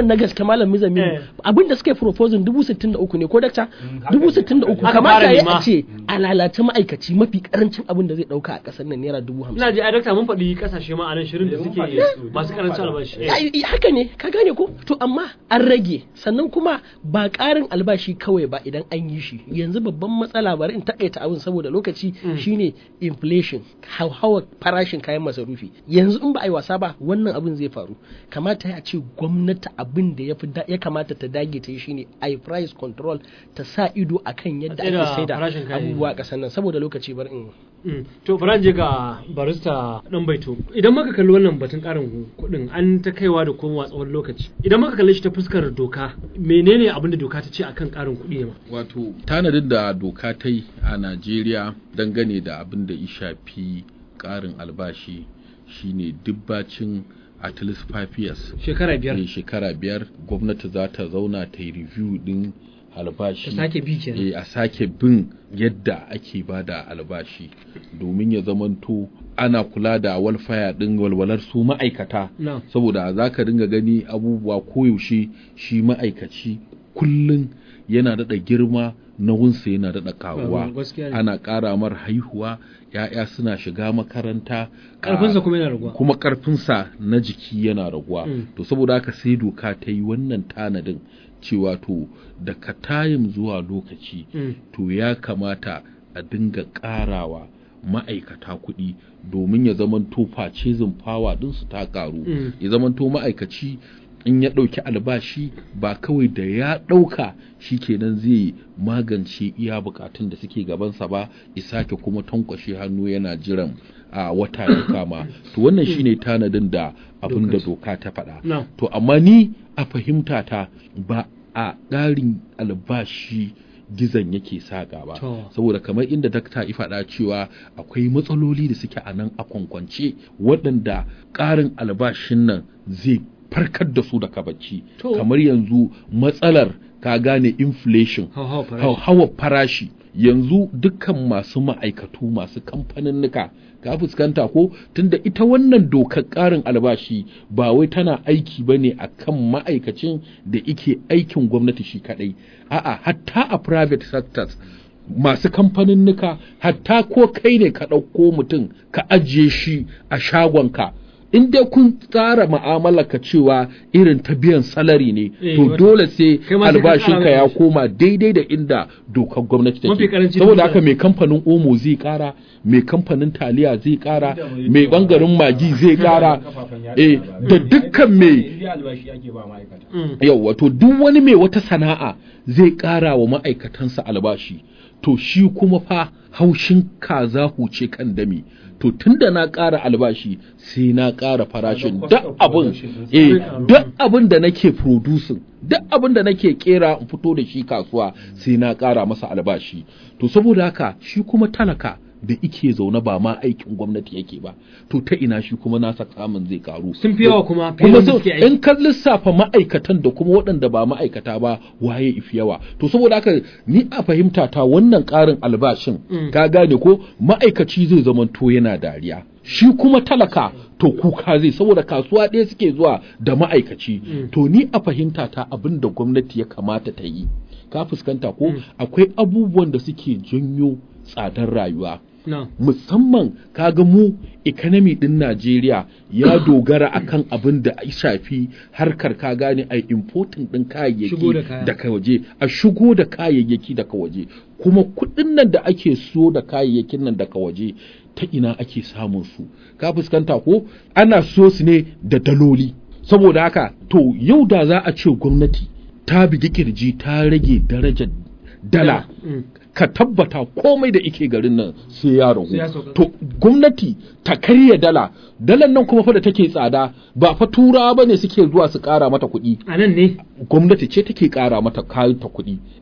na gaske malam Mizami Eh. abin da suka yi proposing dubu sittin da uku ne ko dakta haka dubu ne. sittin da uku Aka kamata fara ya nema. a ce a lalace ma'aikaci mafi karancin abin da zai dauka a kasar nan naira dubu hamsin ina ji ai dakta mun faɗi kasashe ma a nan shirin da Eh, mun suke faɗi su, masu mun karancin faɗa. albashi Ya- ya- haka ne ka gane ko to amma an rage sannan kuma ba ƙarin albashi kawai ba idan an yi shi yanzu babban matsala bari in takaita abin saboda lokaci Mm. shine inflation hauhawar farashin kayan masarufi yanzu in ba a yi wasa ba wannan abin zai faru kamata ya ce gwamnati abin da ya fi da- ya kamata ta dage ta yi shine a price control ta sa ido akan yadda A tsaida ake saida farashin kayayyaki. abubuwa a ƙasar nan saboda lokaci bari in Mm. to bari je ga barista dan baito idan muka kalli wannan batun karin kuɗin an ta kaiwa da komowa tsawon lokaci idan muka kalli shi ta fuskar doka menene abin da doka ta ce akan karin kuɗi ne ma wato tanadin da doka ta yi a najeriya dangane da abin da ya shafi ƙarin albashi shine dubbacin at least five years shekara biyar ne shekara biyar gwamnati za ta zauna ta yi review din albashi ta sake bi kenan eh, a sake bin yadda ake bada albashi domin ya zamanto ana kula da walfaya din walwalar su ma'aikata na saboda za ka dinga gani abubuwa koyaushe shi ma'aikaci kullum yana daɗa girma nauyinsa yana daɗa karuwa Ba, gaskiya ne. ana ƙara mar haihuwa ya'ya suna shiga makaranta karfinsa a- kuma yana raguwa kuma ƙarfinsa na jiki yana raguwa Mm. to saboda haka sai doka ta yi wannan tanadin cewa to daga tayim zuwa lokaci Mm. to ya kamata a dinga ƙarawa ma'aikata kuɗi domin ya zamanto facezin fawa ɗinsu ta ƙaru Mm. ya zamanto ma'aikaci in ya ɗauki albashi ba kawai da ya ɗauka shi kenan zai magance iya bukatun da suke gabansa ba isake kuma tankwashe hannu yana jiran a wata ya kama to wannan shine tanadin da abin da Dokar. doka ta faɗa na to amma ni a fahimta ta ba a ƙarin albashi gizon yake saƙa ba To. saboda kamar inda dakta ya faɗa cewa akwai matsaloli da suke a nan a kwankwance waɗanda ƙarin albashin nan zai farkar da su daga bacci To. kamar yanzu matsalar ka gane inflation hauhawa farashi hauhawar farashi yanzu dukkan masu ma'aikatu masu kamfaninnika ka fuskanta ko tunda ita wannan dokar ƙarin albashi ba wai tana aiki ba ne a kan ma'aikacin da ike aikin gwamnati shi kadai a'a hatta a private sectors masu kamfaninnika hatta ko kai ne ka ɗauko mutum ka ajiye shi a shagonka in dai kun tsara mu'amala ka cewa irin ta biyan salari ne Eh, to wata- dole sai Kai ma sai ka albashinka ƙara ya albashi. koma daidai da inda dokar gwamnati Mafi take karanci saboda dubu haka ɗaya. mai kamfanin omo zai kara mai kamfanin taliya zai kara Inda mai mai cewa- bangaren magi zai kara Kafafen yaɗa eh labarai. da dukkan mai Inda albashi ake ba ma'aikata. Mm. yau wato duk wani mai wata sana'a zai kara wa ma'aikatansa albashi to shi kuma fa haushin kaza huce kan dami to tunda na ƙara albashi sai na ƙara farashin Kaga duk cost of abin production ɗinsa eh zai ƙaru. duk abin da nake producing duk abin da nake kera in fito da shi kasuwa sai na ƙara masa albashi to saboda haka shi kuma talaka da ike zaune ba ma aikin gwamnati yake ba to ta ina shi kuma nasa kamun zai karu sun fi yawa kuma fiye kuma da so suke aiki in ka lissafa ma'aikatan da kuma waɗanda ba ma'aikata ba waye ifi yawa to saboda haka ni a fahimta ta wannan ƙarin albashin Mm. ka gane ko ma'aikaci zai zama to yana dariya shi kuma talaka to kuka zai saboda kasuwa ɗaya suke zuwa da ma'aikaci Mm. to ni a fahimta ta abin da gwamnati ya kamata ta yi ka fuskanta ko Mm. akwai abubuwan da suke janyo tsadar rayuwa na musamman kaga mu economy din Najeriya ya dogara akan abin da ya shafi harkar ka gane ai importing din Shigo da kayayyaki kaya. daga waje a shigo da kayayyaki daga waje kuma kuɗin nan da ake so da kayayyakin nan daga waje ta ina ake samun su ka fuskanta ko ana so su ne da daloli saboda haka to yau da za a ce gwamnati ta bigi kirji ta rage darajar dala Mm. ka tabbata komai da ike garin nan sai ya ragu Sai ya sauka. to gwamnati ta karya dala dalan nan kuma fa da take tsada ba fa turawa bane suke zuwa su kara mata kuɗi a nan ne gwamnati ce take kara mata kayan ta kuɗi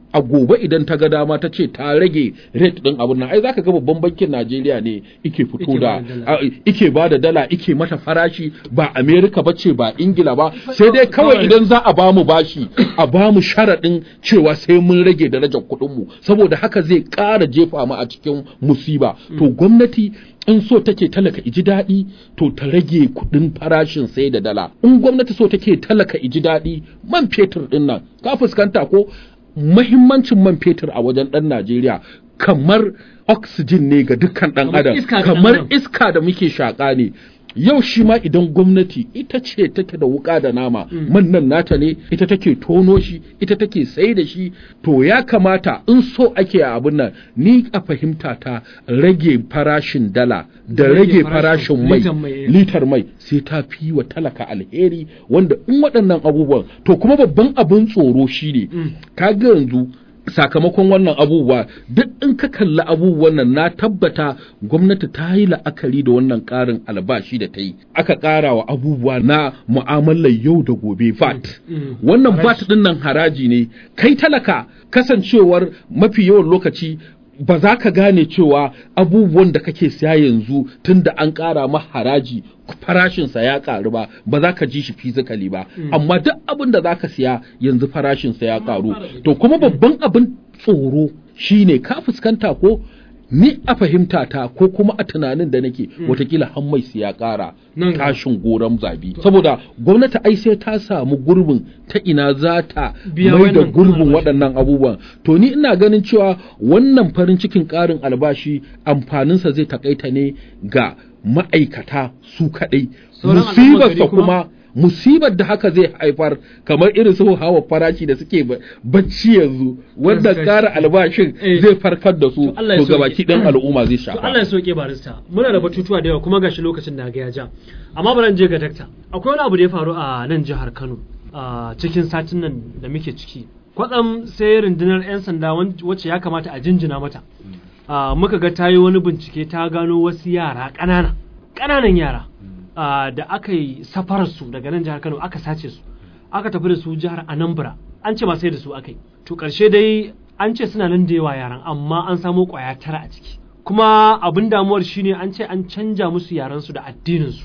a gobe idan ta ga dama ta ce ta rage rate din abin nan ai zaka ga babban bankin Najeriya ne ike fito Ike da ba da dala. a- ike ba da dala ike mata farashi ba America ba ce ba Ingila ba sai dai kawai kawai. idan za a bamu bashi a bamu sharaɗin cewa sai mun rage darajar kuɗin mu saboda haka zai ƙara jefa mu a cikin musiba to gwamnati in so take talaka iji daɗi to ta rage kuɗin farashin sai da dala in gwamnati so take talaka iji daɗi man fetur ɗin nan ka fuskanta ko mahimmancin man fetur a wajen ɗan Najeriya kamar oxygen ne ga dukkan ɗan Kamar adam iska ga ɗan kamar adam. iska da muke shaƙa ne yau shi ma idan gwamnati ita ce take da wuƙa da nama man nan nata ne ita take tono shi ita take sai da shi to ya kamata in so ake a abin nan ni a fahimta ta rage farashin dala da Rage rage farashin farashin mai litar mai. litar mai sai ta fi wa talaka alheri wanda in waɗannan abubuwan to kuma babban abin tsoro shine kaga yanzu sakamakon wannan abubuwa duk in ka kalli abubuwan nan na tabbata gwamnati ta yi la'akari da wannan ƙarin albashi da ta yi aka ƙara wa abubuwa na mu'amalar yau da gobe VAT wannan VAT ɗin nan haraji ne kai talaka kasancewar mafi yawan lokaci ba za ka gane cewa abubuwan da kake siya yanzu tun da an ƙara ma haraji farashinsa ya ƙaru ba ba za ka ji shi fizikali ba amma duk abin da za ka siya yanzu farashinsa ya ƙaru to kuma babban abin tsoro shine ka fuskanta ko ni a fahimta ta ko kuma a tunanin da nake watakila hammai su ya ƙara Nan gaba. tashin goron zabi saboda gwamnati ai sai ta samu gurbin ta ina za ta Biya mai da wannan gurbin albashi. waɗannan abubuwan to ni ina ganin cewa wannan farin cikin ƙarin albashi amfaninsa zai takaita ne ga ma'aikata su kaɗai Sauran al'ummar musibarsa gari kuma? kuma musibar da haka zai haifar kamar irin su hawa farashi da suke ba- bacci yanzu wanda Gaskiya. ƙara albashin Eh. zai farkar da su To Allah ya to sauke. gabaki ɗan al'umma zai To Allah ya shafa soke barista. Muna da batutuwa da yawa kuma gashi lokacin da ga ya ja. Amma bari in je ga dakta. Akwai wani abu da ya faru a nan jihar Kano a cikin satin nan da muke ciki. Kwatsam sai rundunar 'yan sanda wan- wacce ya kamata a jinjina mata. Ah, muka ga ta yi wani bincike ta gano wasu yara ƙanana. Ƙananan yara. ah, da aka yi safararsu daga nan jihar Kano aka sace su. Aka tafi da su jihar Anambra. An ce ba sai da su aka yi. To ƙarshe dai an ce suna nan da yawa yaran amma an samo ƙwaya tara a ciki. kuma abin damuwar shine an ce an canja musu yarensu da addininsu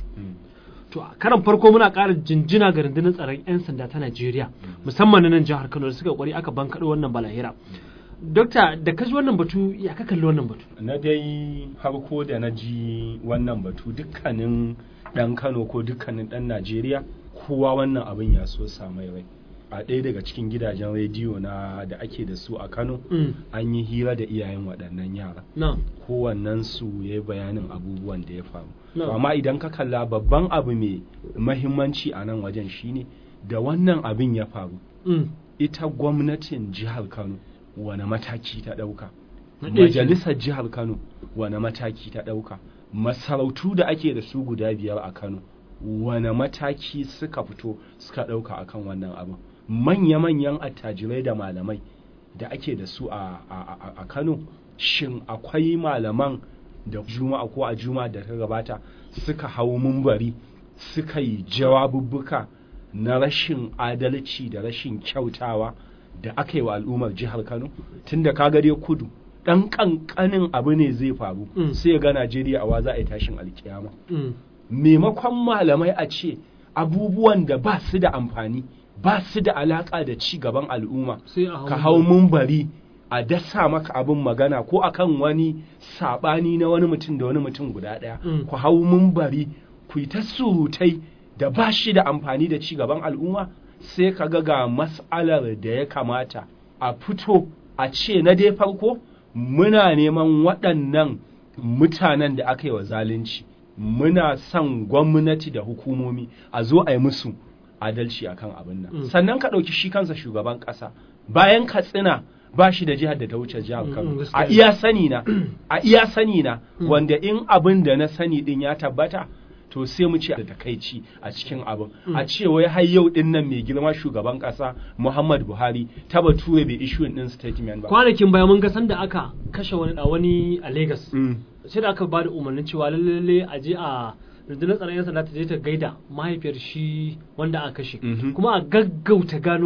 to a karan farko muna ƙara jinjina ga rundunar tsaron 'yan sanda ta najeriya musamman na nan jihar kano da suka kwari aka bankaɗo wannan balahira dokta da ka ji wannan batu ya ka kalli wannan batu na dai farko da na ji wannan batu dukkanin ɗan kano ko dukkanin ɗan najeriya kowa wannan abin ya so samai rai a ɗaya daga cikin gidajen rediyo na da ake da su a kano Mm. an yi hira da iyayen waɗannan yara na kowannen su ya yi bayanin abubuwan da ya faru No. To amma idan ka kalla babban abu mai mahimmanci a nan wajen shine da wannan abin ya faru Mm. ita gwamnatin jihar kano wane mataki ta ɗauka Na ɗaya kenan. majalisar jihar kano wane mataki ta ɗauka masarautu da ake da su guda biyar a kano wane mataki suka fito suka ɗauka akan wannan abin manya-manyan attajirai da malamai da ake da su a, a, a, a kano shin akwai malaman da juma'a ko a juma'a da ta gabata suka hau mumbari suka yi jawabubbuka na rashin adalci da rashin kyautawa da aka yi wa al'ummar jihar Kano tunda ka dai kudu dan kankanin abu ne zai faru Mm. sai ga Najeriya a wa za a yi tashin alkiyama Mm. maimakon malamai a ce abubuwan da ba su da amfani ba su da alaka da ci gaban al'umma sai a ka hau mumbari a dasa maka abin magana ko akan wani sabani na wani mutum da wani mutum guda ɗaya Mm. ku hau mumbari ku yi ta surutai da ba shi da amfani da ci gaban al'umma sai ka ga ga mas'alar da ya kamata a fito a ce na dai farko muna neman waɗannan mutanen da aka yi wa zalunci muna son gwamnati da hukumomi a zo a yi musu adalci akan abin nan Mm. sannan ka ɗauki shi kansa shugaban ƙasa bayan katsina ba shi da jihar da ta wuce jihar Mm, Kano mm, a gaskiya. iya sani na a iya sani na Mm. wanda in abin da na sani din ya tabbata to sai mu ce da takaici a cikin abin Mm. a ce wai har yau din nan mai girma shugaban ƙasa Muhammad Buhari ta bature bai issue din statement ba kwanakin baya mun ga sanda aka kashe wani da wani a Lagos Mm. sai da aka ba da umarnin cewa lalle a je a rundunar tsaron 'yan sanda ta je ta gaida mahaifiyar shi wanda aka kashe Mhm. kuma a gaggauta gano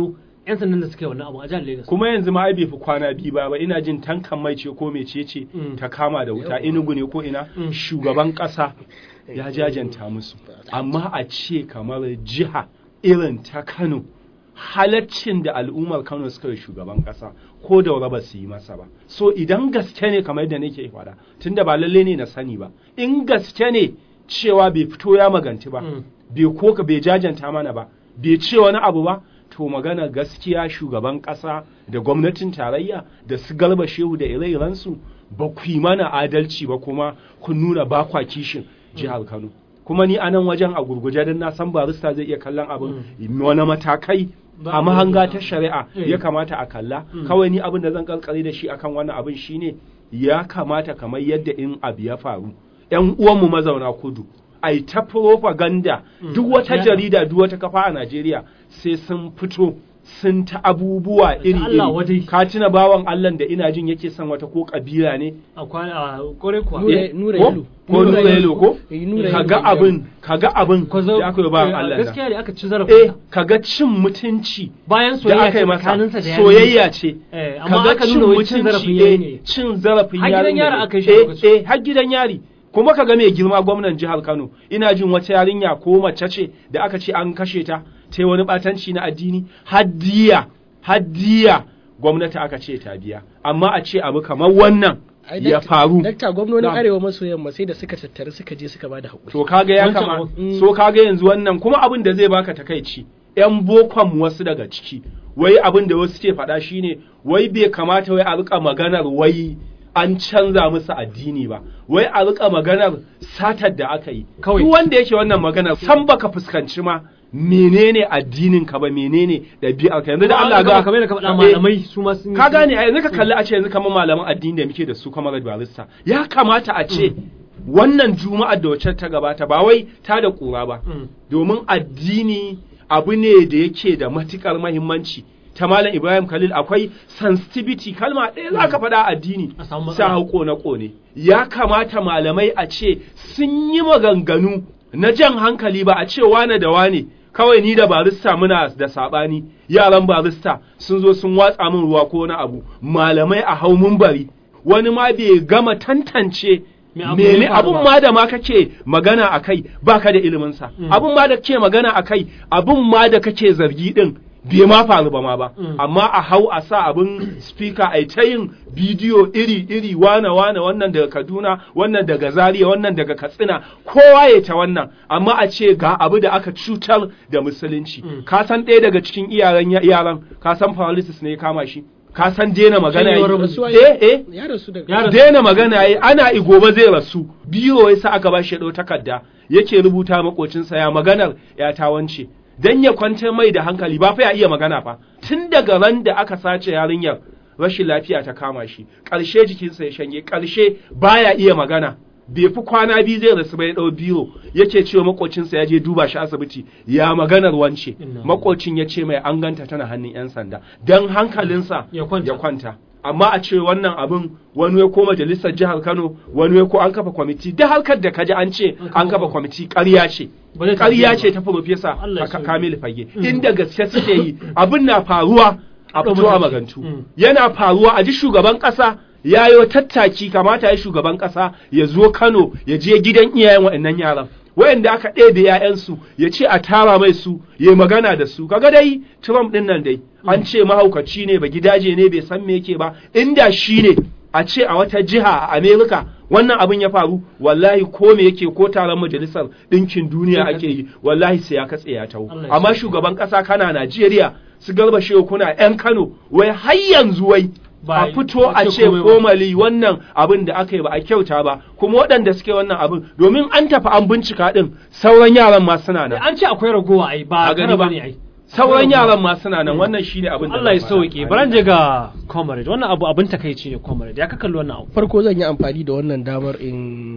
yan sandan da suka yi wannan abu a jihar Lagos kuma yanzu ma ai bai fi kwana biyu ba ba ina jin tankan mai ce ko mece ce Mm. ta kama da wuta inugu ne ko ina Mm. shugaban ƙasa ya jajanta musu amma a ce kamar jiha irin ta Kano halaccin da al'ummar Kano suka yi shugaban ƙasa ko da ba su yi masa ba so idan gaske ne kamar yadda nake faɗa tunda ba lalle ne na sani ba in gaske ne cewa bai fito ya maganti ba Mm. bai koka bai jajanta mana ba bai ce wani abu ba to magana gaskiya shugaban ƙasa da gwamnatin tarayya da su garba shehu da ire-irensu ba ku yi mana adalci ba kuma kun nuna ba kwa kishin jihar Kano kuma ni a nan wajen a gurguje don na san barista zai iya kallon abin wani matakai Ba- a mahanga ta shari'a Eh. ya kamata a kalla Mm. kawai ni abin da zan karkare da shi akan wannan abin shine ya kamata kamar yadda in abu ya faru yan uwanmu mazauna kudu ai ta propaganda Mm. duk wata Ya- jarida duk wata kafa a Najeriya sai sun fito sun ta abubuwa iri Allah wadai. iri ka tuna bawan Allah da ina jin yake son wata ko kabila ne a kwana a kore kuwa Nura- Eh, Nura ko? Yelo. ko Nura nura Yelo. yelo ko Eh, Nura kaga Yelo. abin kaga abin Ko zo- da aka yi bawan eh, Allah nan. gaskiya ne aka ci eh zarafin kaga cin mutunci bayan da soyayya aka yi ce masa tsakaninsa da yarinya. soyayya ce Eh, amma kaga aka cin nuna wai cin zarafin mutunci yayi eh, ne. cin zarafin Har gidan yarinya yari ne. aka yi shi a eh lokacin. eh har gidan yari kuma kaga mai girma gwamnan jihar Kano ina jin wata yarinya ko mace ce da aka ce an kashe ta ta yi wani batanci na addini haddiya haddiya gwamnati aka ce ta biya amma a ce abu kamar wannan Ai, ya dakta- faru dakta gwamnonin Na'am. arewa maso yamma sai da suka tattara suka je suka bada haƙuri to kaga ya Wancan kama abu. so kaga yanzu wannan kuma abin da zai baka takaici yan bokon wasu daga ciki wai abin da wasu ke faɗa shine wai bai kamata wai a rika maganar wai an canza musu addini ba wai a rika maganar satar da aka yi Kawai. duk wanda yake wannan maganar san baka fuskanci ma menene addinin ka ba menene ɗabi'ar ka yanzu da Allah ga kamar da ka faɗa Eh, malamai su ma sun yi- ka gane a yanzu ka kalli a ce yanzu kamar malaman addini da muke da su kamar barista ya kamata a ce wannan juma'ar da wacce ta gabata ba wai ta da kura ba Mm. domin addini abu ne da yake da matukar mahimmanci ta malam ibrahim khalil akwai sensitivity kalma ɗaya za ka faɗa addini A samu sa matsala. hau kone-kone ya kamata malamai a ce sun yi maganganu na jan hankali ba a ce wane da wane kawai ni da barista muna da saɓani yaran barista sun zo sun watsa min ruwa ko na abu malamai a hau mun bari wani ma bai gama tantance Me abu mene ya faru abun ba. ma da ma kake magana a kai baka da iliminsa Mm. abun ma da kake magana a kai abun ma da kake zargi din bai ma faru ba ma ba Mm. amma a hau a sa abin speaker a ta yin bidiyo iri iri wane wane wannan daga Kaduna wannan daga Zaria wannan daga Katsina kowa ya ta wannan amma a ce ga abu da aka cutar da musulunci Mm. ka san ɗaya daga cikin iyaran yaran ka san paralysis ne ya kama shi ka san daina magana Shanyewar yi- rabu. eh eh ya rasu da Ya rasu. daina magana yi ana igoba zai rasu biyo ya sa aka bashi ya ɗau takarda yake rubuta makocinsa ya maganar ya ta wance dan ya kwantar mai da hankali ba fa ya iya magana fa tun daga ran da aka sace yarinyar rashin lafiya ta kama shi ƙarshe jikinsa ya shanye ƙarshe baya iya magana bai fi kwana biyu zai rasu bai ɗau biro yake cewa makocinsa ya je duba shi asibiti ya maganar wance Inna. makocin ya ce mai an ganta tana hannun 'yan sanda don hankalinsa Ya kwanta. ya kwanta amma a ce wannan abin wani ya ko majalisar jihar Kano wani ya ko an kafa kwamiti da harkar da kaji an ce an kafa kwamiti ƙarya ce Ba zai ƙarya tafi ce ba. ta profesa Allah ya aka sauke. Kamil Fage Mm. inda gaske suke yi abin na faruwa a Ɗau fito a mataki. magantu Mm. yana faruwa a ji shugaban ƙasa ya yi tattaki kamata ya shugaban ƙasa ya zo Kano ya je gidan iyayen waɗannan yaran wayanda aka ɗebe ‘ya'yansu ya ce a tara mai su ya magana da su kaga dai Trump ɗin nan dai an ce mahaukaci ne ba gidaje ne bai san me yake ba inda shi ne a ce a wata jiha a Amerika wannan abin ya faru wallahi ko me yake ko taron majalisar ɗinkin duniya Zai ake yi wallahi sai ya katse ya taho Allah ya amma sauke. shugaban ƙasa kana Najeriya su garba shehu kuna ‘yan Kano wai har yanzu wai Ba- a fito ba a ce ce komai ba. formally wannan abin da aka yi ba a kyauta ba kuma waɗanda suke wannan abin domin an tafi an bincika din sauran yaran ma suna nan an ce akwai ragowa ai ba A gani tara ba. bane ai sauran yaran ma suna nan wannan shine abin da Allah ya zan faɗa. sauke bari je ga comrade wannan abu abin takeici ne comrade ya ka kalli wannan abu farko zan yi amfani da wannan damar in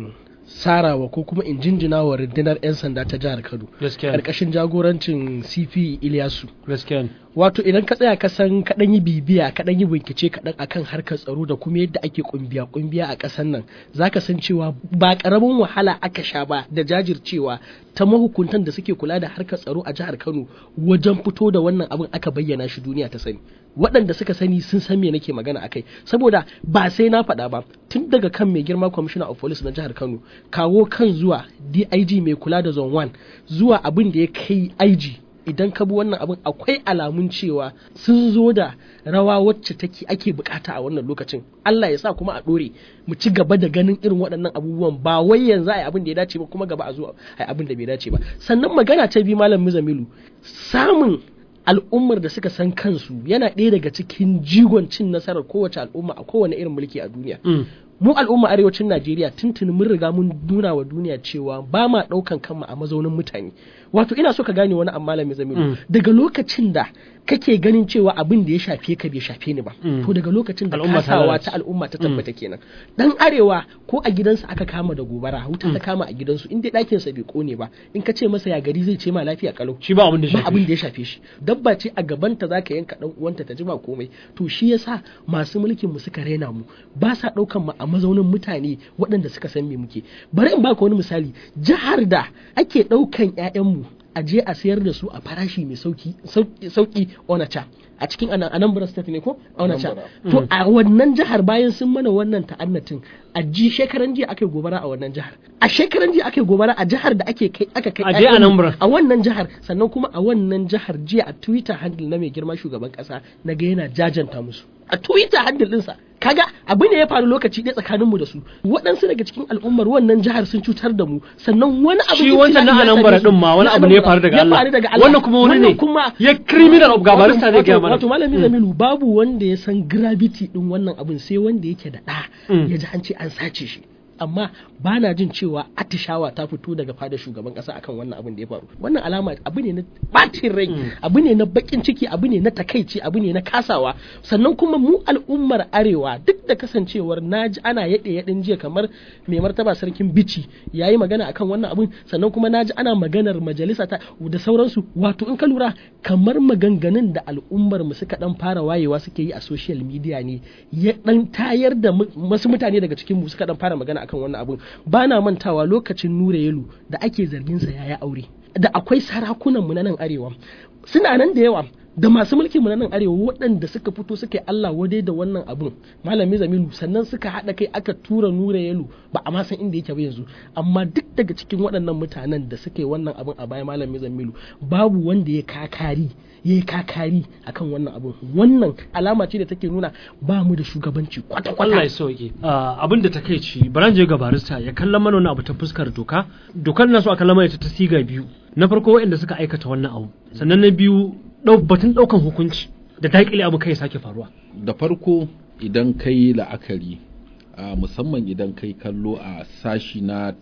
sarawa ko kuma in jinjina wa rundunar 'yan sanda ta jihar Kano gaskiya karkashin jagorancin CP Ilyasu gaskiya wato idan ka tsaya ka san kaɗan yi bibiya kaɗan yi bincike kaɗan akan harkar tsaro da kuma yadda ake kumbiya kumbiya a ƙasar nan zaka san cewa ba ƙaramin wahala aka sha ba da jajircewa ta mahukuntan da suke kula da harkar tsaro a jihar Kano wajen fito da wannan abin aka bayyana shi duniya ta sani waɗanda suka sani sun san me nake magana akai saboda ba sai na faɗa ba tun daga kan mai girma commissioner of police na jihar Kano kawo kan zuwa DIG mai kula da zone 1 zuwa abin da ya kai IG idan ka bi wannan abin akwai alamun cewa sun zo da rawa wacce take ake bukata a wannan lokacin Allah ya sa kuma a dore mu ci gaba da ganin irin waɗannan abubuwan ba wai yanzu ai abin da ya dace ba kuma gaba a zo ai abin da bai dace ba sannan magana ta bi malam Mizamilu samun al'ummar da suka san kansu yana ɗaya daga cikin jigon cin nasarar kowace al'umma a kowane irin mulki a duniya mu al'umma arewacin Najeriya tuntuni mun riga mun nuna wa duniya cewa ba ma ɗaukan kanmu a mazaunin mutane wato ina so ka gane wani amma malami zamiru daga lokacin da kake ganin cewa abin da ya shafe ka bai shafe ni ba to daga lokacin da Al'umma ta kasawa lalace. ta al'umma ta tabbata kenan dan arewa ko a gidansa aka kama da gobara wuta ta kama a gidansu in dai ɗakin sa bai kone ba in ka ce masa ya gari zai ce ma lafiya kalau shi ba abin da ba shafi abin da ya shafe shi dabba ce a gabanta za ka yanka dan uwanta ta jima komai to shi yasa masu mulkin mu suka raina mu ba sa daukan mu a mazaunin mutane waɗanda suka san me muke bari in baka wani misali jihar da ake daukan ƴaƴan mu a je a sayar da su a farashi mai sauki sauki, sauki onacha a cikin Ana- Anambra state ne ko onacha to a wannan jihar bayan sun mana wannan ta'annatin a ji shekaran jiya aka yi gobara a wannan jihar a shekaran jiya aka yi gobara a jihar da ake kai aka kai A je ƴaƴanmu Anambra. a wannan jihar sannan kuma a wannan jihar jiya a twitter handle na mai girma shugaban kasa na ga yana jajanta musu a twitter handle ɗinsa kaga abu ne ya faru lokaci ɗaya tsakaninmu da su waɗansu daga cikin al'ummar wannan jihar sun cutar da mu sannan wani abu shi wancan na Anambra din ma wani abu ne ya faru daga Allah wannan kuma wani ne kuma ya criminal of gabarista zai wato, gaya mana wato malami Zamilu babu wanda ya san gravity din wannan abin sai wanda yake da ɗa Mm. ya ji an ce an sace shi amma ba na jin cewa atishawa ta fito daga fadar shugaban kasa akan wannan abin da ya faru wannan alama abu ne na batin rai abu ne na bakin ciki abu ne na takaici abu ne na kasawa sannan kuma mu al'ummar arewa duk da kasancewar naji ana yaɗe yaɗin jiya kamar mai martaba sarkin bici yayi magana akan wannan abin sannan kuma naji ana maganar majalisa ta da sauransu wato in ka lura kamar maganganun da al'ummar mu suka dan fara wayewa suke yi a social media ne ya dan tayar da mu- wasu mutane daga cikin mu suka dan fara magana akan wannan abun ba na mantawa lokacin nura yelu da ake zargin sa yaya aure da akwai sarakunan mu na nan arewa suna nan da yawa da masu mulkin mu na nan arewa waɗanda suka fito suka yi Allah wadai da wannan abun malami Zamilu sannan suka haɗa kai aka tura nura yelu ba a ma san inda yake ba yanzu amma duk daga cikin waɗannan mutanen da suka yi wannan abun a baya malami Zamilu babu wanda ya kakari ya yi kakari akan wannan abun wannan alama ce da take nuna ba mu da shugabanci Allah kwata-kwata ya sauke abin da ta kai ci baran je ga barista ya kallon mana wani abu ta fuskar doka dokar na so a kallon mana ita ta siga biyu na farko waɗanda suka aikata wannan abu sannan na biyu ɗau- batun ɗaukan hukunci da daƙile abu kai sake faruwa da farko idan kai la'akari a musamman idan kai kallo a sashi na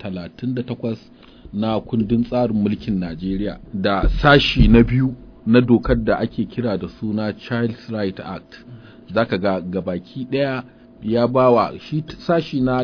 38 na kundin tsarin mulkin Najeriya da sashi na biyu na dokar da ake kira da suna Child's Right Act zaka ga gabaki daya ya bawa shi t- sashi na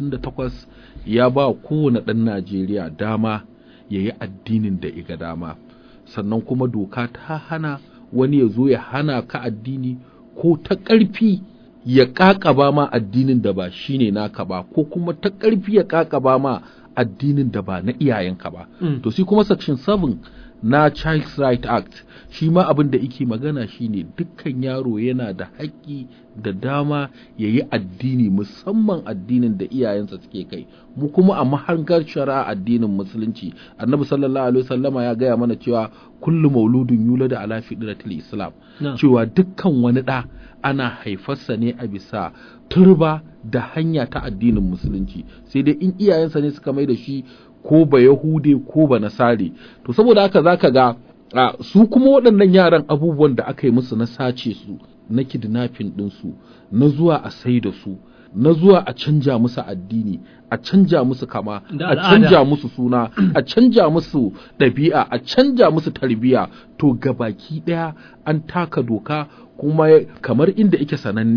38 ya ba kowane ɗan Najeriya dama ya yi addinin da iga dama sannan kuma doka ta hana wani ya zo ya hana ka addini ko ta ƙarfi ya ƙaƙaba ma addinin da ba shine naka ba ko kuma ta ƙarfi ya ƙaƙaba ma addinin da ba na iyayenka ba Mm. to sai kuma section 7 na Child's Right Act shi ma abin da yake magana shine dukkan yaro yana da haƙƙi da dama ya yi addini musamman addinin da iyayensa suke kai mu kuma a mahangar shari'a addinin musulunci annabi sallallahu alaihi wasallama ya gaya mana cewa kullu mauludun yulada ala fitratil islam Na. cewa dukkan wani ɗa ana haifarsa ne a bisa turba da hanya ta addinin musulunci sai dai in iyayensa ne suka mai da shi ko ba yahude ko ba nasare to saboda haka zaka ga a, su kuma waɗannan yaran abubuwan da aka yi musu na sace su na kidnapping ɗinsu na zuwa a sai da su na zuwa a canja musu addini a canja musu kama Da a al'ada. canja musu suna a canja musu ɗabi'a a canja musu tarbiya to gabaki ɗaya an taka doka kuma ya- kamar inda ike sananne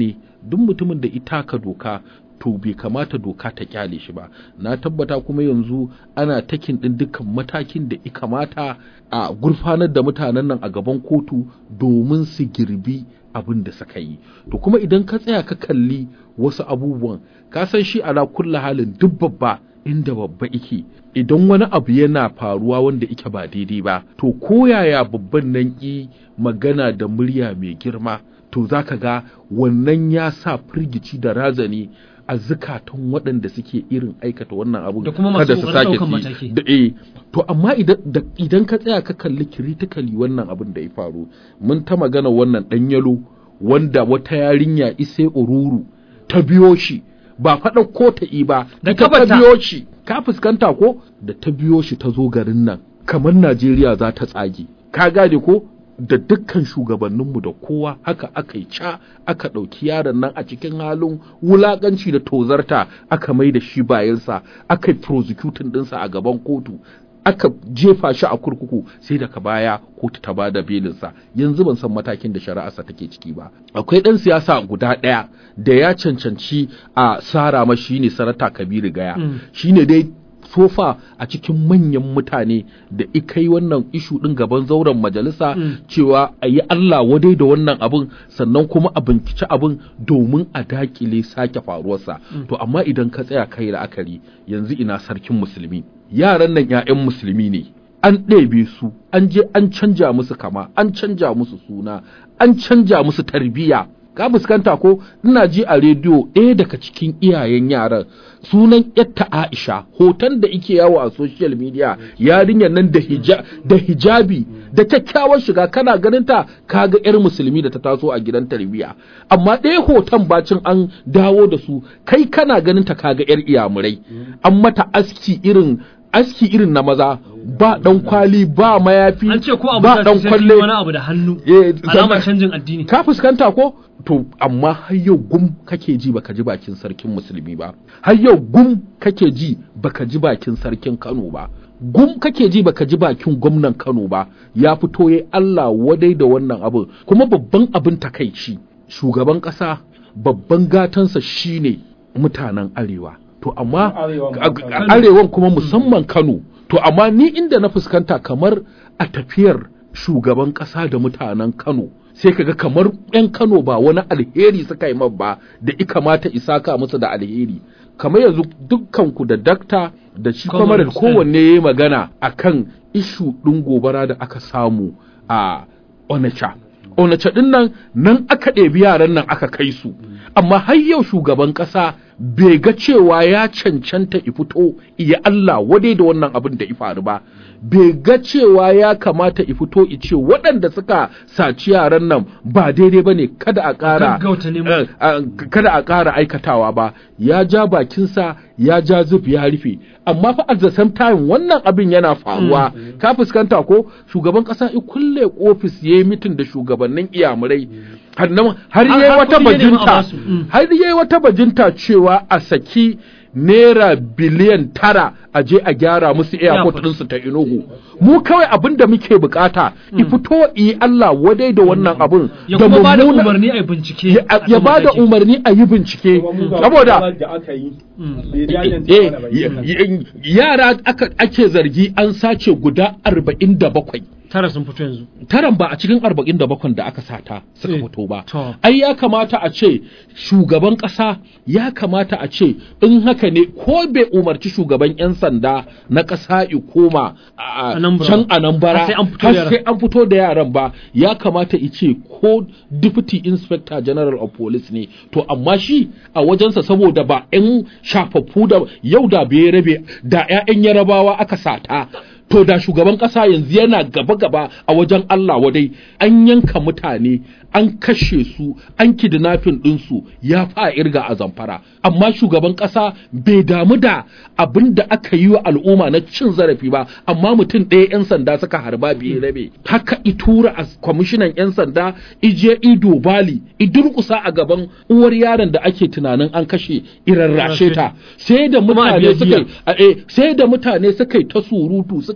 duk mutumin da ita ka doka to bai kamata doka ta kyale shi ba na tabbata kuma yanzu ana takin din dukkan matakin da ya kamata a gurfanar da mutanen nan a gaban kotu domin su girbi abin da suka yi to kuma idan ka tsaya ka kalli wasu abubuwan ka san shi ala kulla halin duk babba inda babba ike idan wani abu yana faruwa wanda ike ba daidai ba to koyaya babban nan ki magana da murya mai girma to zaka ga wannan ya sa firgici da razani a zukatan waɗanda suke irin aikata wannan abun Da kuma masu kada su ƙoƙarin sake ɗaukan su yi. mataki. da eh to amma idan da- idan ka tsaya ka kalli critically wannan abin da ya faru mun ta magana wannan ɗan yalo wanda wata yarinya isai ururu ta biyo shi ba faɗa ko ta yi ba Da ita ta kafarta. biyo shi ka fuskanta ko da ta biyo shi ta zo garin nan kamar Najeriya za ta tsage ka gane ko da dukkan shugabanninmu da kowa haka aka yi ca aka ɗauki yaron nan a cikin halin wulaƙanci da tozarta aka mai da shi bayansa aka yi prosecuting ɗinsa a gaban kotu aka jefa shi a kurkuku sai daga baya kotu ta bada belinsa yanzu ban san matakin da shari'arsa take ciki ba akwai ɗan siyasa guda ɗaya da ya cancanci a sara mashi ne sarata kabiru gaya Mm. shine dai sofa a cikin manyan mutane da ikai wannan ishu ɗin gaban zauren majalisa Mm. cewa a yi Allah wadai da wannan abin sannan kuma a binciki abin domin a dakile sake faruwarsa to amma idan ka tsaya kai la'akari yanzu ina sarkin musulmi yaran nan 'ya'yan musulmi ne an ɗebe su an je an canja musu kama an canja musu suna an canja musu tarbiyya ka fuskanta ko ina ji a rediyo ɗaya daga cikin iyayen yaran sunan yatta Aisha hoton da ike yawo a social media yarinyar nan da hija da hijabi da kyakkyawar shiga kana ganin ta kaga yar musulmi da ta taso a gidan tarbiyya amma ɗaya hoton bacin an dawo da su kai kana ganin ta kaga yar iyamurai an mata aski irin aski irin na maza ba dan kwali ba mayafi an ce ko abu ba da dan sai kwalle wani abu da hannu Eh, alamar zama- canjin addini ka fuskanta ko to amma har yau gum kake ji baka ji bakin sarkin musulmi ba har yau gum kake ji baka ji bakin sarkin Kano ba gum kake ji baka ji bakin gwamnan Kano ba ya fito yayi Allah wadai da wannan abin kuma babban abin takaici shugaban kasa babban gatansa shine mutanen arewa to amma Arewan a- Kano. a- arewan kuma musamman Kano to amma ni inda na fuskanta kamar a tafiyar shugaban ƙasa da mutanen Kano sai kaga kamar 'yan Kano ba wani alheri suka yi man ba da i kamata isaka musu da alheri kamar yanzu dukkanku da dakta da shi kamar Comrades, kowanne ya yi magana akan ishu ɗin gobara da aka samu a Onitsha Onitsha ɗin nan nan aka ɗebi yaran nan aka kai su amma har yau shugaban ƙasa bai ga cewa ya cancanta i fito iya Allah wadai da wannan abin da i faru ba bai ga cewa ya kamata i fito i ce waɗanda suka saci yaran nan ba daidai ba ne kada a ƙara Gaggauta neman- eh, a- kada a ƙara aikatawa ba ya ja bakinsa ya ja zub ya rufe amma fa at the same time wannan abin yana faruwa ka fuskanta ko shugaban ƙasa i kulle ofis ya yi mitin da shugabannin iyamurai har nan- har Har- yayi har wata kuɗi ya nemi a bajinta basu. Mm. har yayi wata bajinta cewa a saki naira biliyan tara a je a gyara musu airport Airport. ɗinsu ta inugu mu kawai abin da muke bukata i fito yi Allah wadai da wannan abin ya kuma ba da mummuna- umarni a yi bincike ya a ya kan ba da mataki. umarni a yi bincike Kuma mu ga saboda matsalar da aka yi Mm. bai jajanta eh, mana ba y- kenan. y- yara aka ake zargi an sace guda arba'in da bakwai tara sun fito yanzu taran ba a cikin arba'in da bakwai da aka sata suka Eh, fito ba to. ai ya kamata a ce shugaban ƙasa ya kamata a ce in haka ne ko bai umarci shugaban 'yan sanda na ƙasa i koma a- Anambra. can anambara Har sai an fito da har yaran. sai an fito da yaran ba ya kamata i ce ko deputy inspector general of police ne to amma shi a wajensa saboda ba 'yan shafaffu da yau da bai rabe da 'ya'yan yarabawa aka sata to da shugaban ƙasa yanzu yana gaba-gaba a wajen Allah wadai an yanka mutane an kashe su an kidnapping ɗinsu ya fa irga a zamfara amma shugaban ƙasa bai damu da abin da aka yi wa al'umma na cin zarafi ba amma mutum ɗaya 'yan sanda suka harba biye rabe haka i tura a kwamishinan 'yan sanda ije ido bali i durƙusa a gaban uwar yaron da ake tunanin an kashe irarrashe ta sai da Kuma a mutane biya suka yi a- eh, sai da mutane suka yi ta surutu suka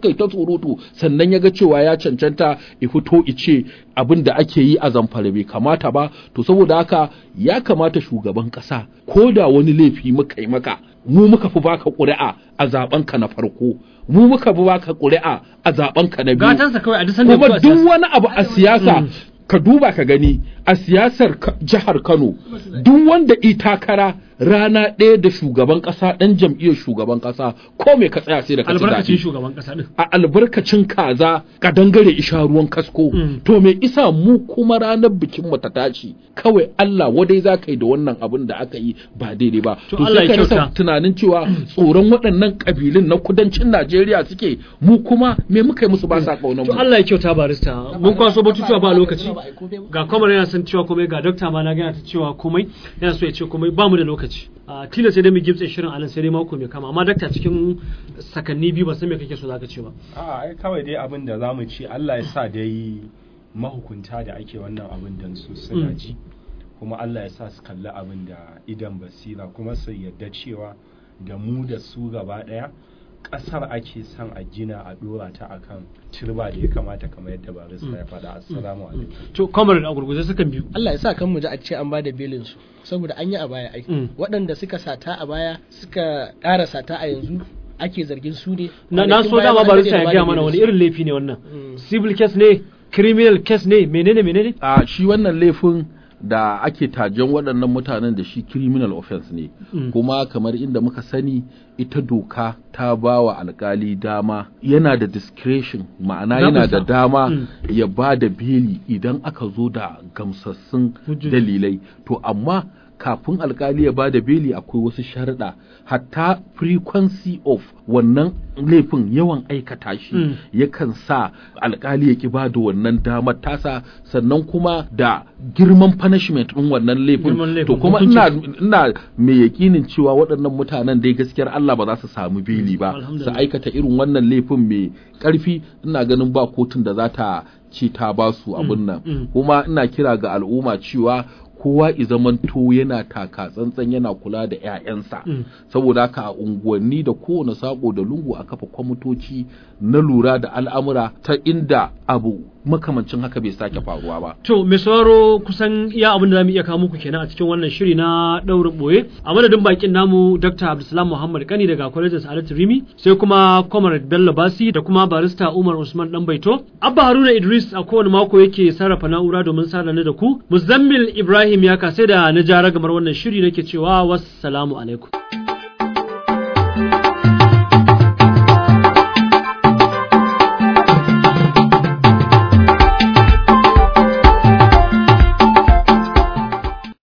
suka yi ta surutu sannan ya ga cewa ya cancanta ya fito ice abin da ake yi a zamfara bai kamata ba to saboda haka ya kamata shugaban ƙasa ko da wani laifi muka yi maka mu muka fi baka ƙuri'a a zaben ka na farko mu muka fi baka ƙuri'a a zaben ka na biyu gatansa kawai a duk sanda kuma ya fito a duk siyasa. wani abu a siyasa ka duba ka gani a siyasar ka- jihar Kano duk wanda i takara rana ɗaya da shugaban ƙasa ɗan jam'iyyar shugaban ƙasa ko me ka tsaya sai da ka ci albarkacin zaɓe. shugaban kasa din a albarkacin kaza ka dangare isha ruwan kasko Mm. to me isa mu kuma ranar bikin mu ta tashi kawai Allah wadai za ka yi da wannan abin da aka yi ba daidai ba To Allah ya sai ka rasa kyauta. tunanin cewa tsoron waɗannan kabilun na kudancin Najeriya suke mu kuma me muka yi musu ba sa kaunar to mu Allah ya kyauta barista mun kwaso batutuwa ba lokaci ga kwamar yana son cewa komai ga dokta ma na gana ta cewa komai yana so ya ce komai ba mu da lokaci a tilas sai dai mu gimtse shirin alan sai dai mako mai kama amma dakta cikin sakanni biyu ba san me kake so zaka ce ba a ai kawai dai abin da za mu ci Allah ya sa dai mahukunta da ake wannan abin dan su suna Mm. ji kuma Allah ya sa su kalli abin da idan basira kuma su yarda cewa da mu da su gaba daya ƙasar ake son a gina a dora ta akan turba da ya kamata kamar yadda barista ya faɗa assalamu alaikum to kwamar a gurguje sukan biyu Allah ya sa kan mu ji a ce an bada belin su saboda an yi a baya ai Mm. waɗanda suka sata a baya suka ƙara sata a yanzu ake zargin su ne na, na so Kwanakin baya dama ma an barista daɗe da ya bada gaya mana wani belin su. irin laifi ne wannan Mm. civil case ne criminal case ne menene menene a shi wannan laifin da ake tajen waɗannan mutanen da shi criminal offense ne Mm. kuma kamar inda muka sani ita doka ta ba wa alkali dama yana da discretion ma'ana yana da Zaɓinsa. dama Mm. ya ba da beli idan aka zo da gamsassun Hujjoji. dalilai to amma kafin alkali ya ba da beli akwai wasu sharuɗa hatta frequency of wannan laifin yawan aikata shi Mm. yakan sa alkali ya ki ba da wannan damar tasa sannan kuma da girman punishment ɗin wannan Girman laifin laifin, to kuma hukuncin. ina ina mai yakinin cewa waɗannan mutanen dai gaskiyar Allah ba za su samu beli ba su Alhamdulillah. aikata irin wannan laifin mai ƙarfi ina ganin ba kotun da za ta ce ta ba su abin nan mm. kuma ina kira ga al'umma cewa kowa i zamanto yana taka tsantsan yana kula da 'ya'yansa Mm. saboda haka a unguwanni da kowane sako da lungu a kafa kwamitoci na lura da al'amura ta inda abu makamancin haka bai sake faruwa ba To, mai sauraro kusan iya abin da za mu iya kawo muku kenan a cikin wannan shiri na ɗaurin ɓoye. A madadin bakin namu Dr. Abdulsalam Muhammad Kani daga Kwalejin Sa'adatu Rimi, sai kuma Comrade Bello Basi da kuma barista Umar Usman Ɗanbaito. Abba Haruna Idris a kowane mako yake sarrafa na'ura domin sada ni da ku. Muzammil Ibrahim ya kasai da na jara gamar wannan shiri nake cewa wassalamu alaikum.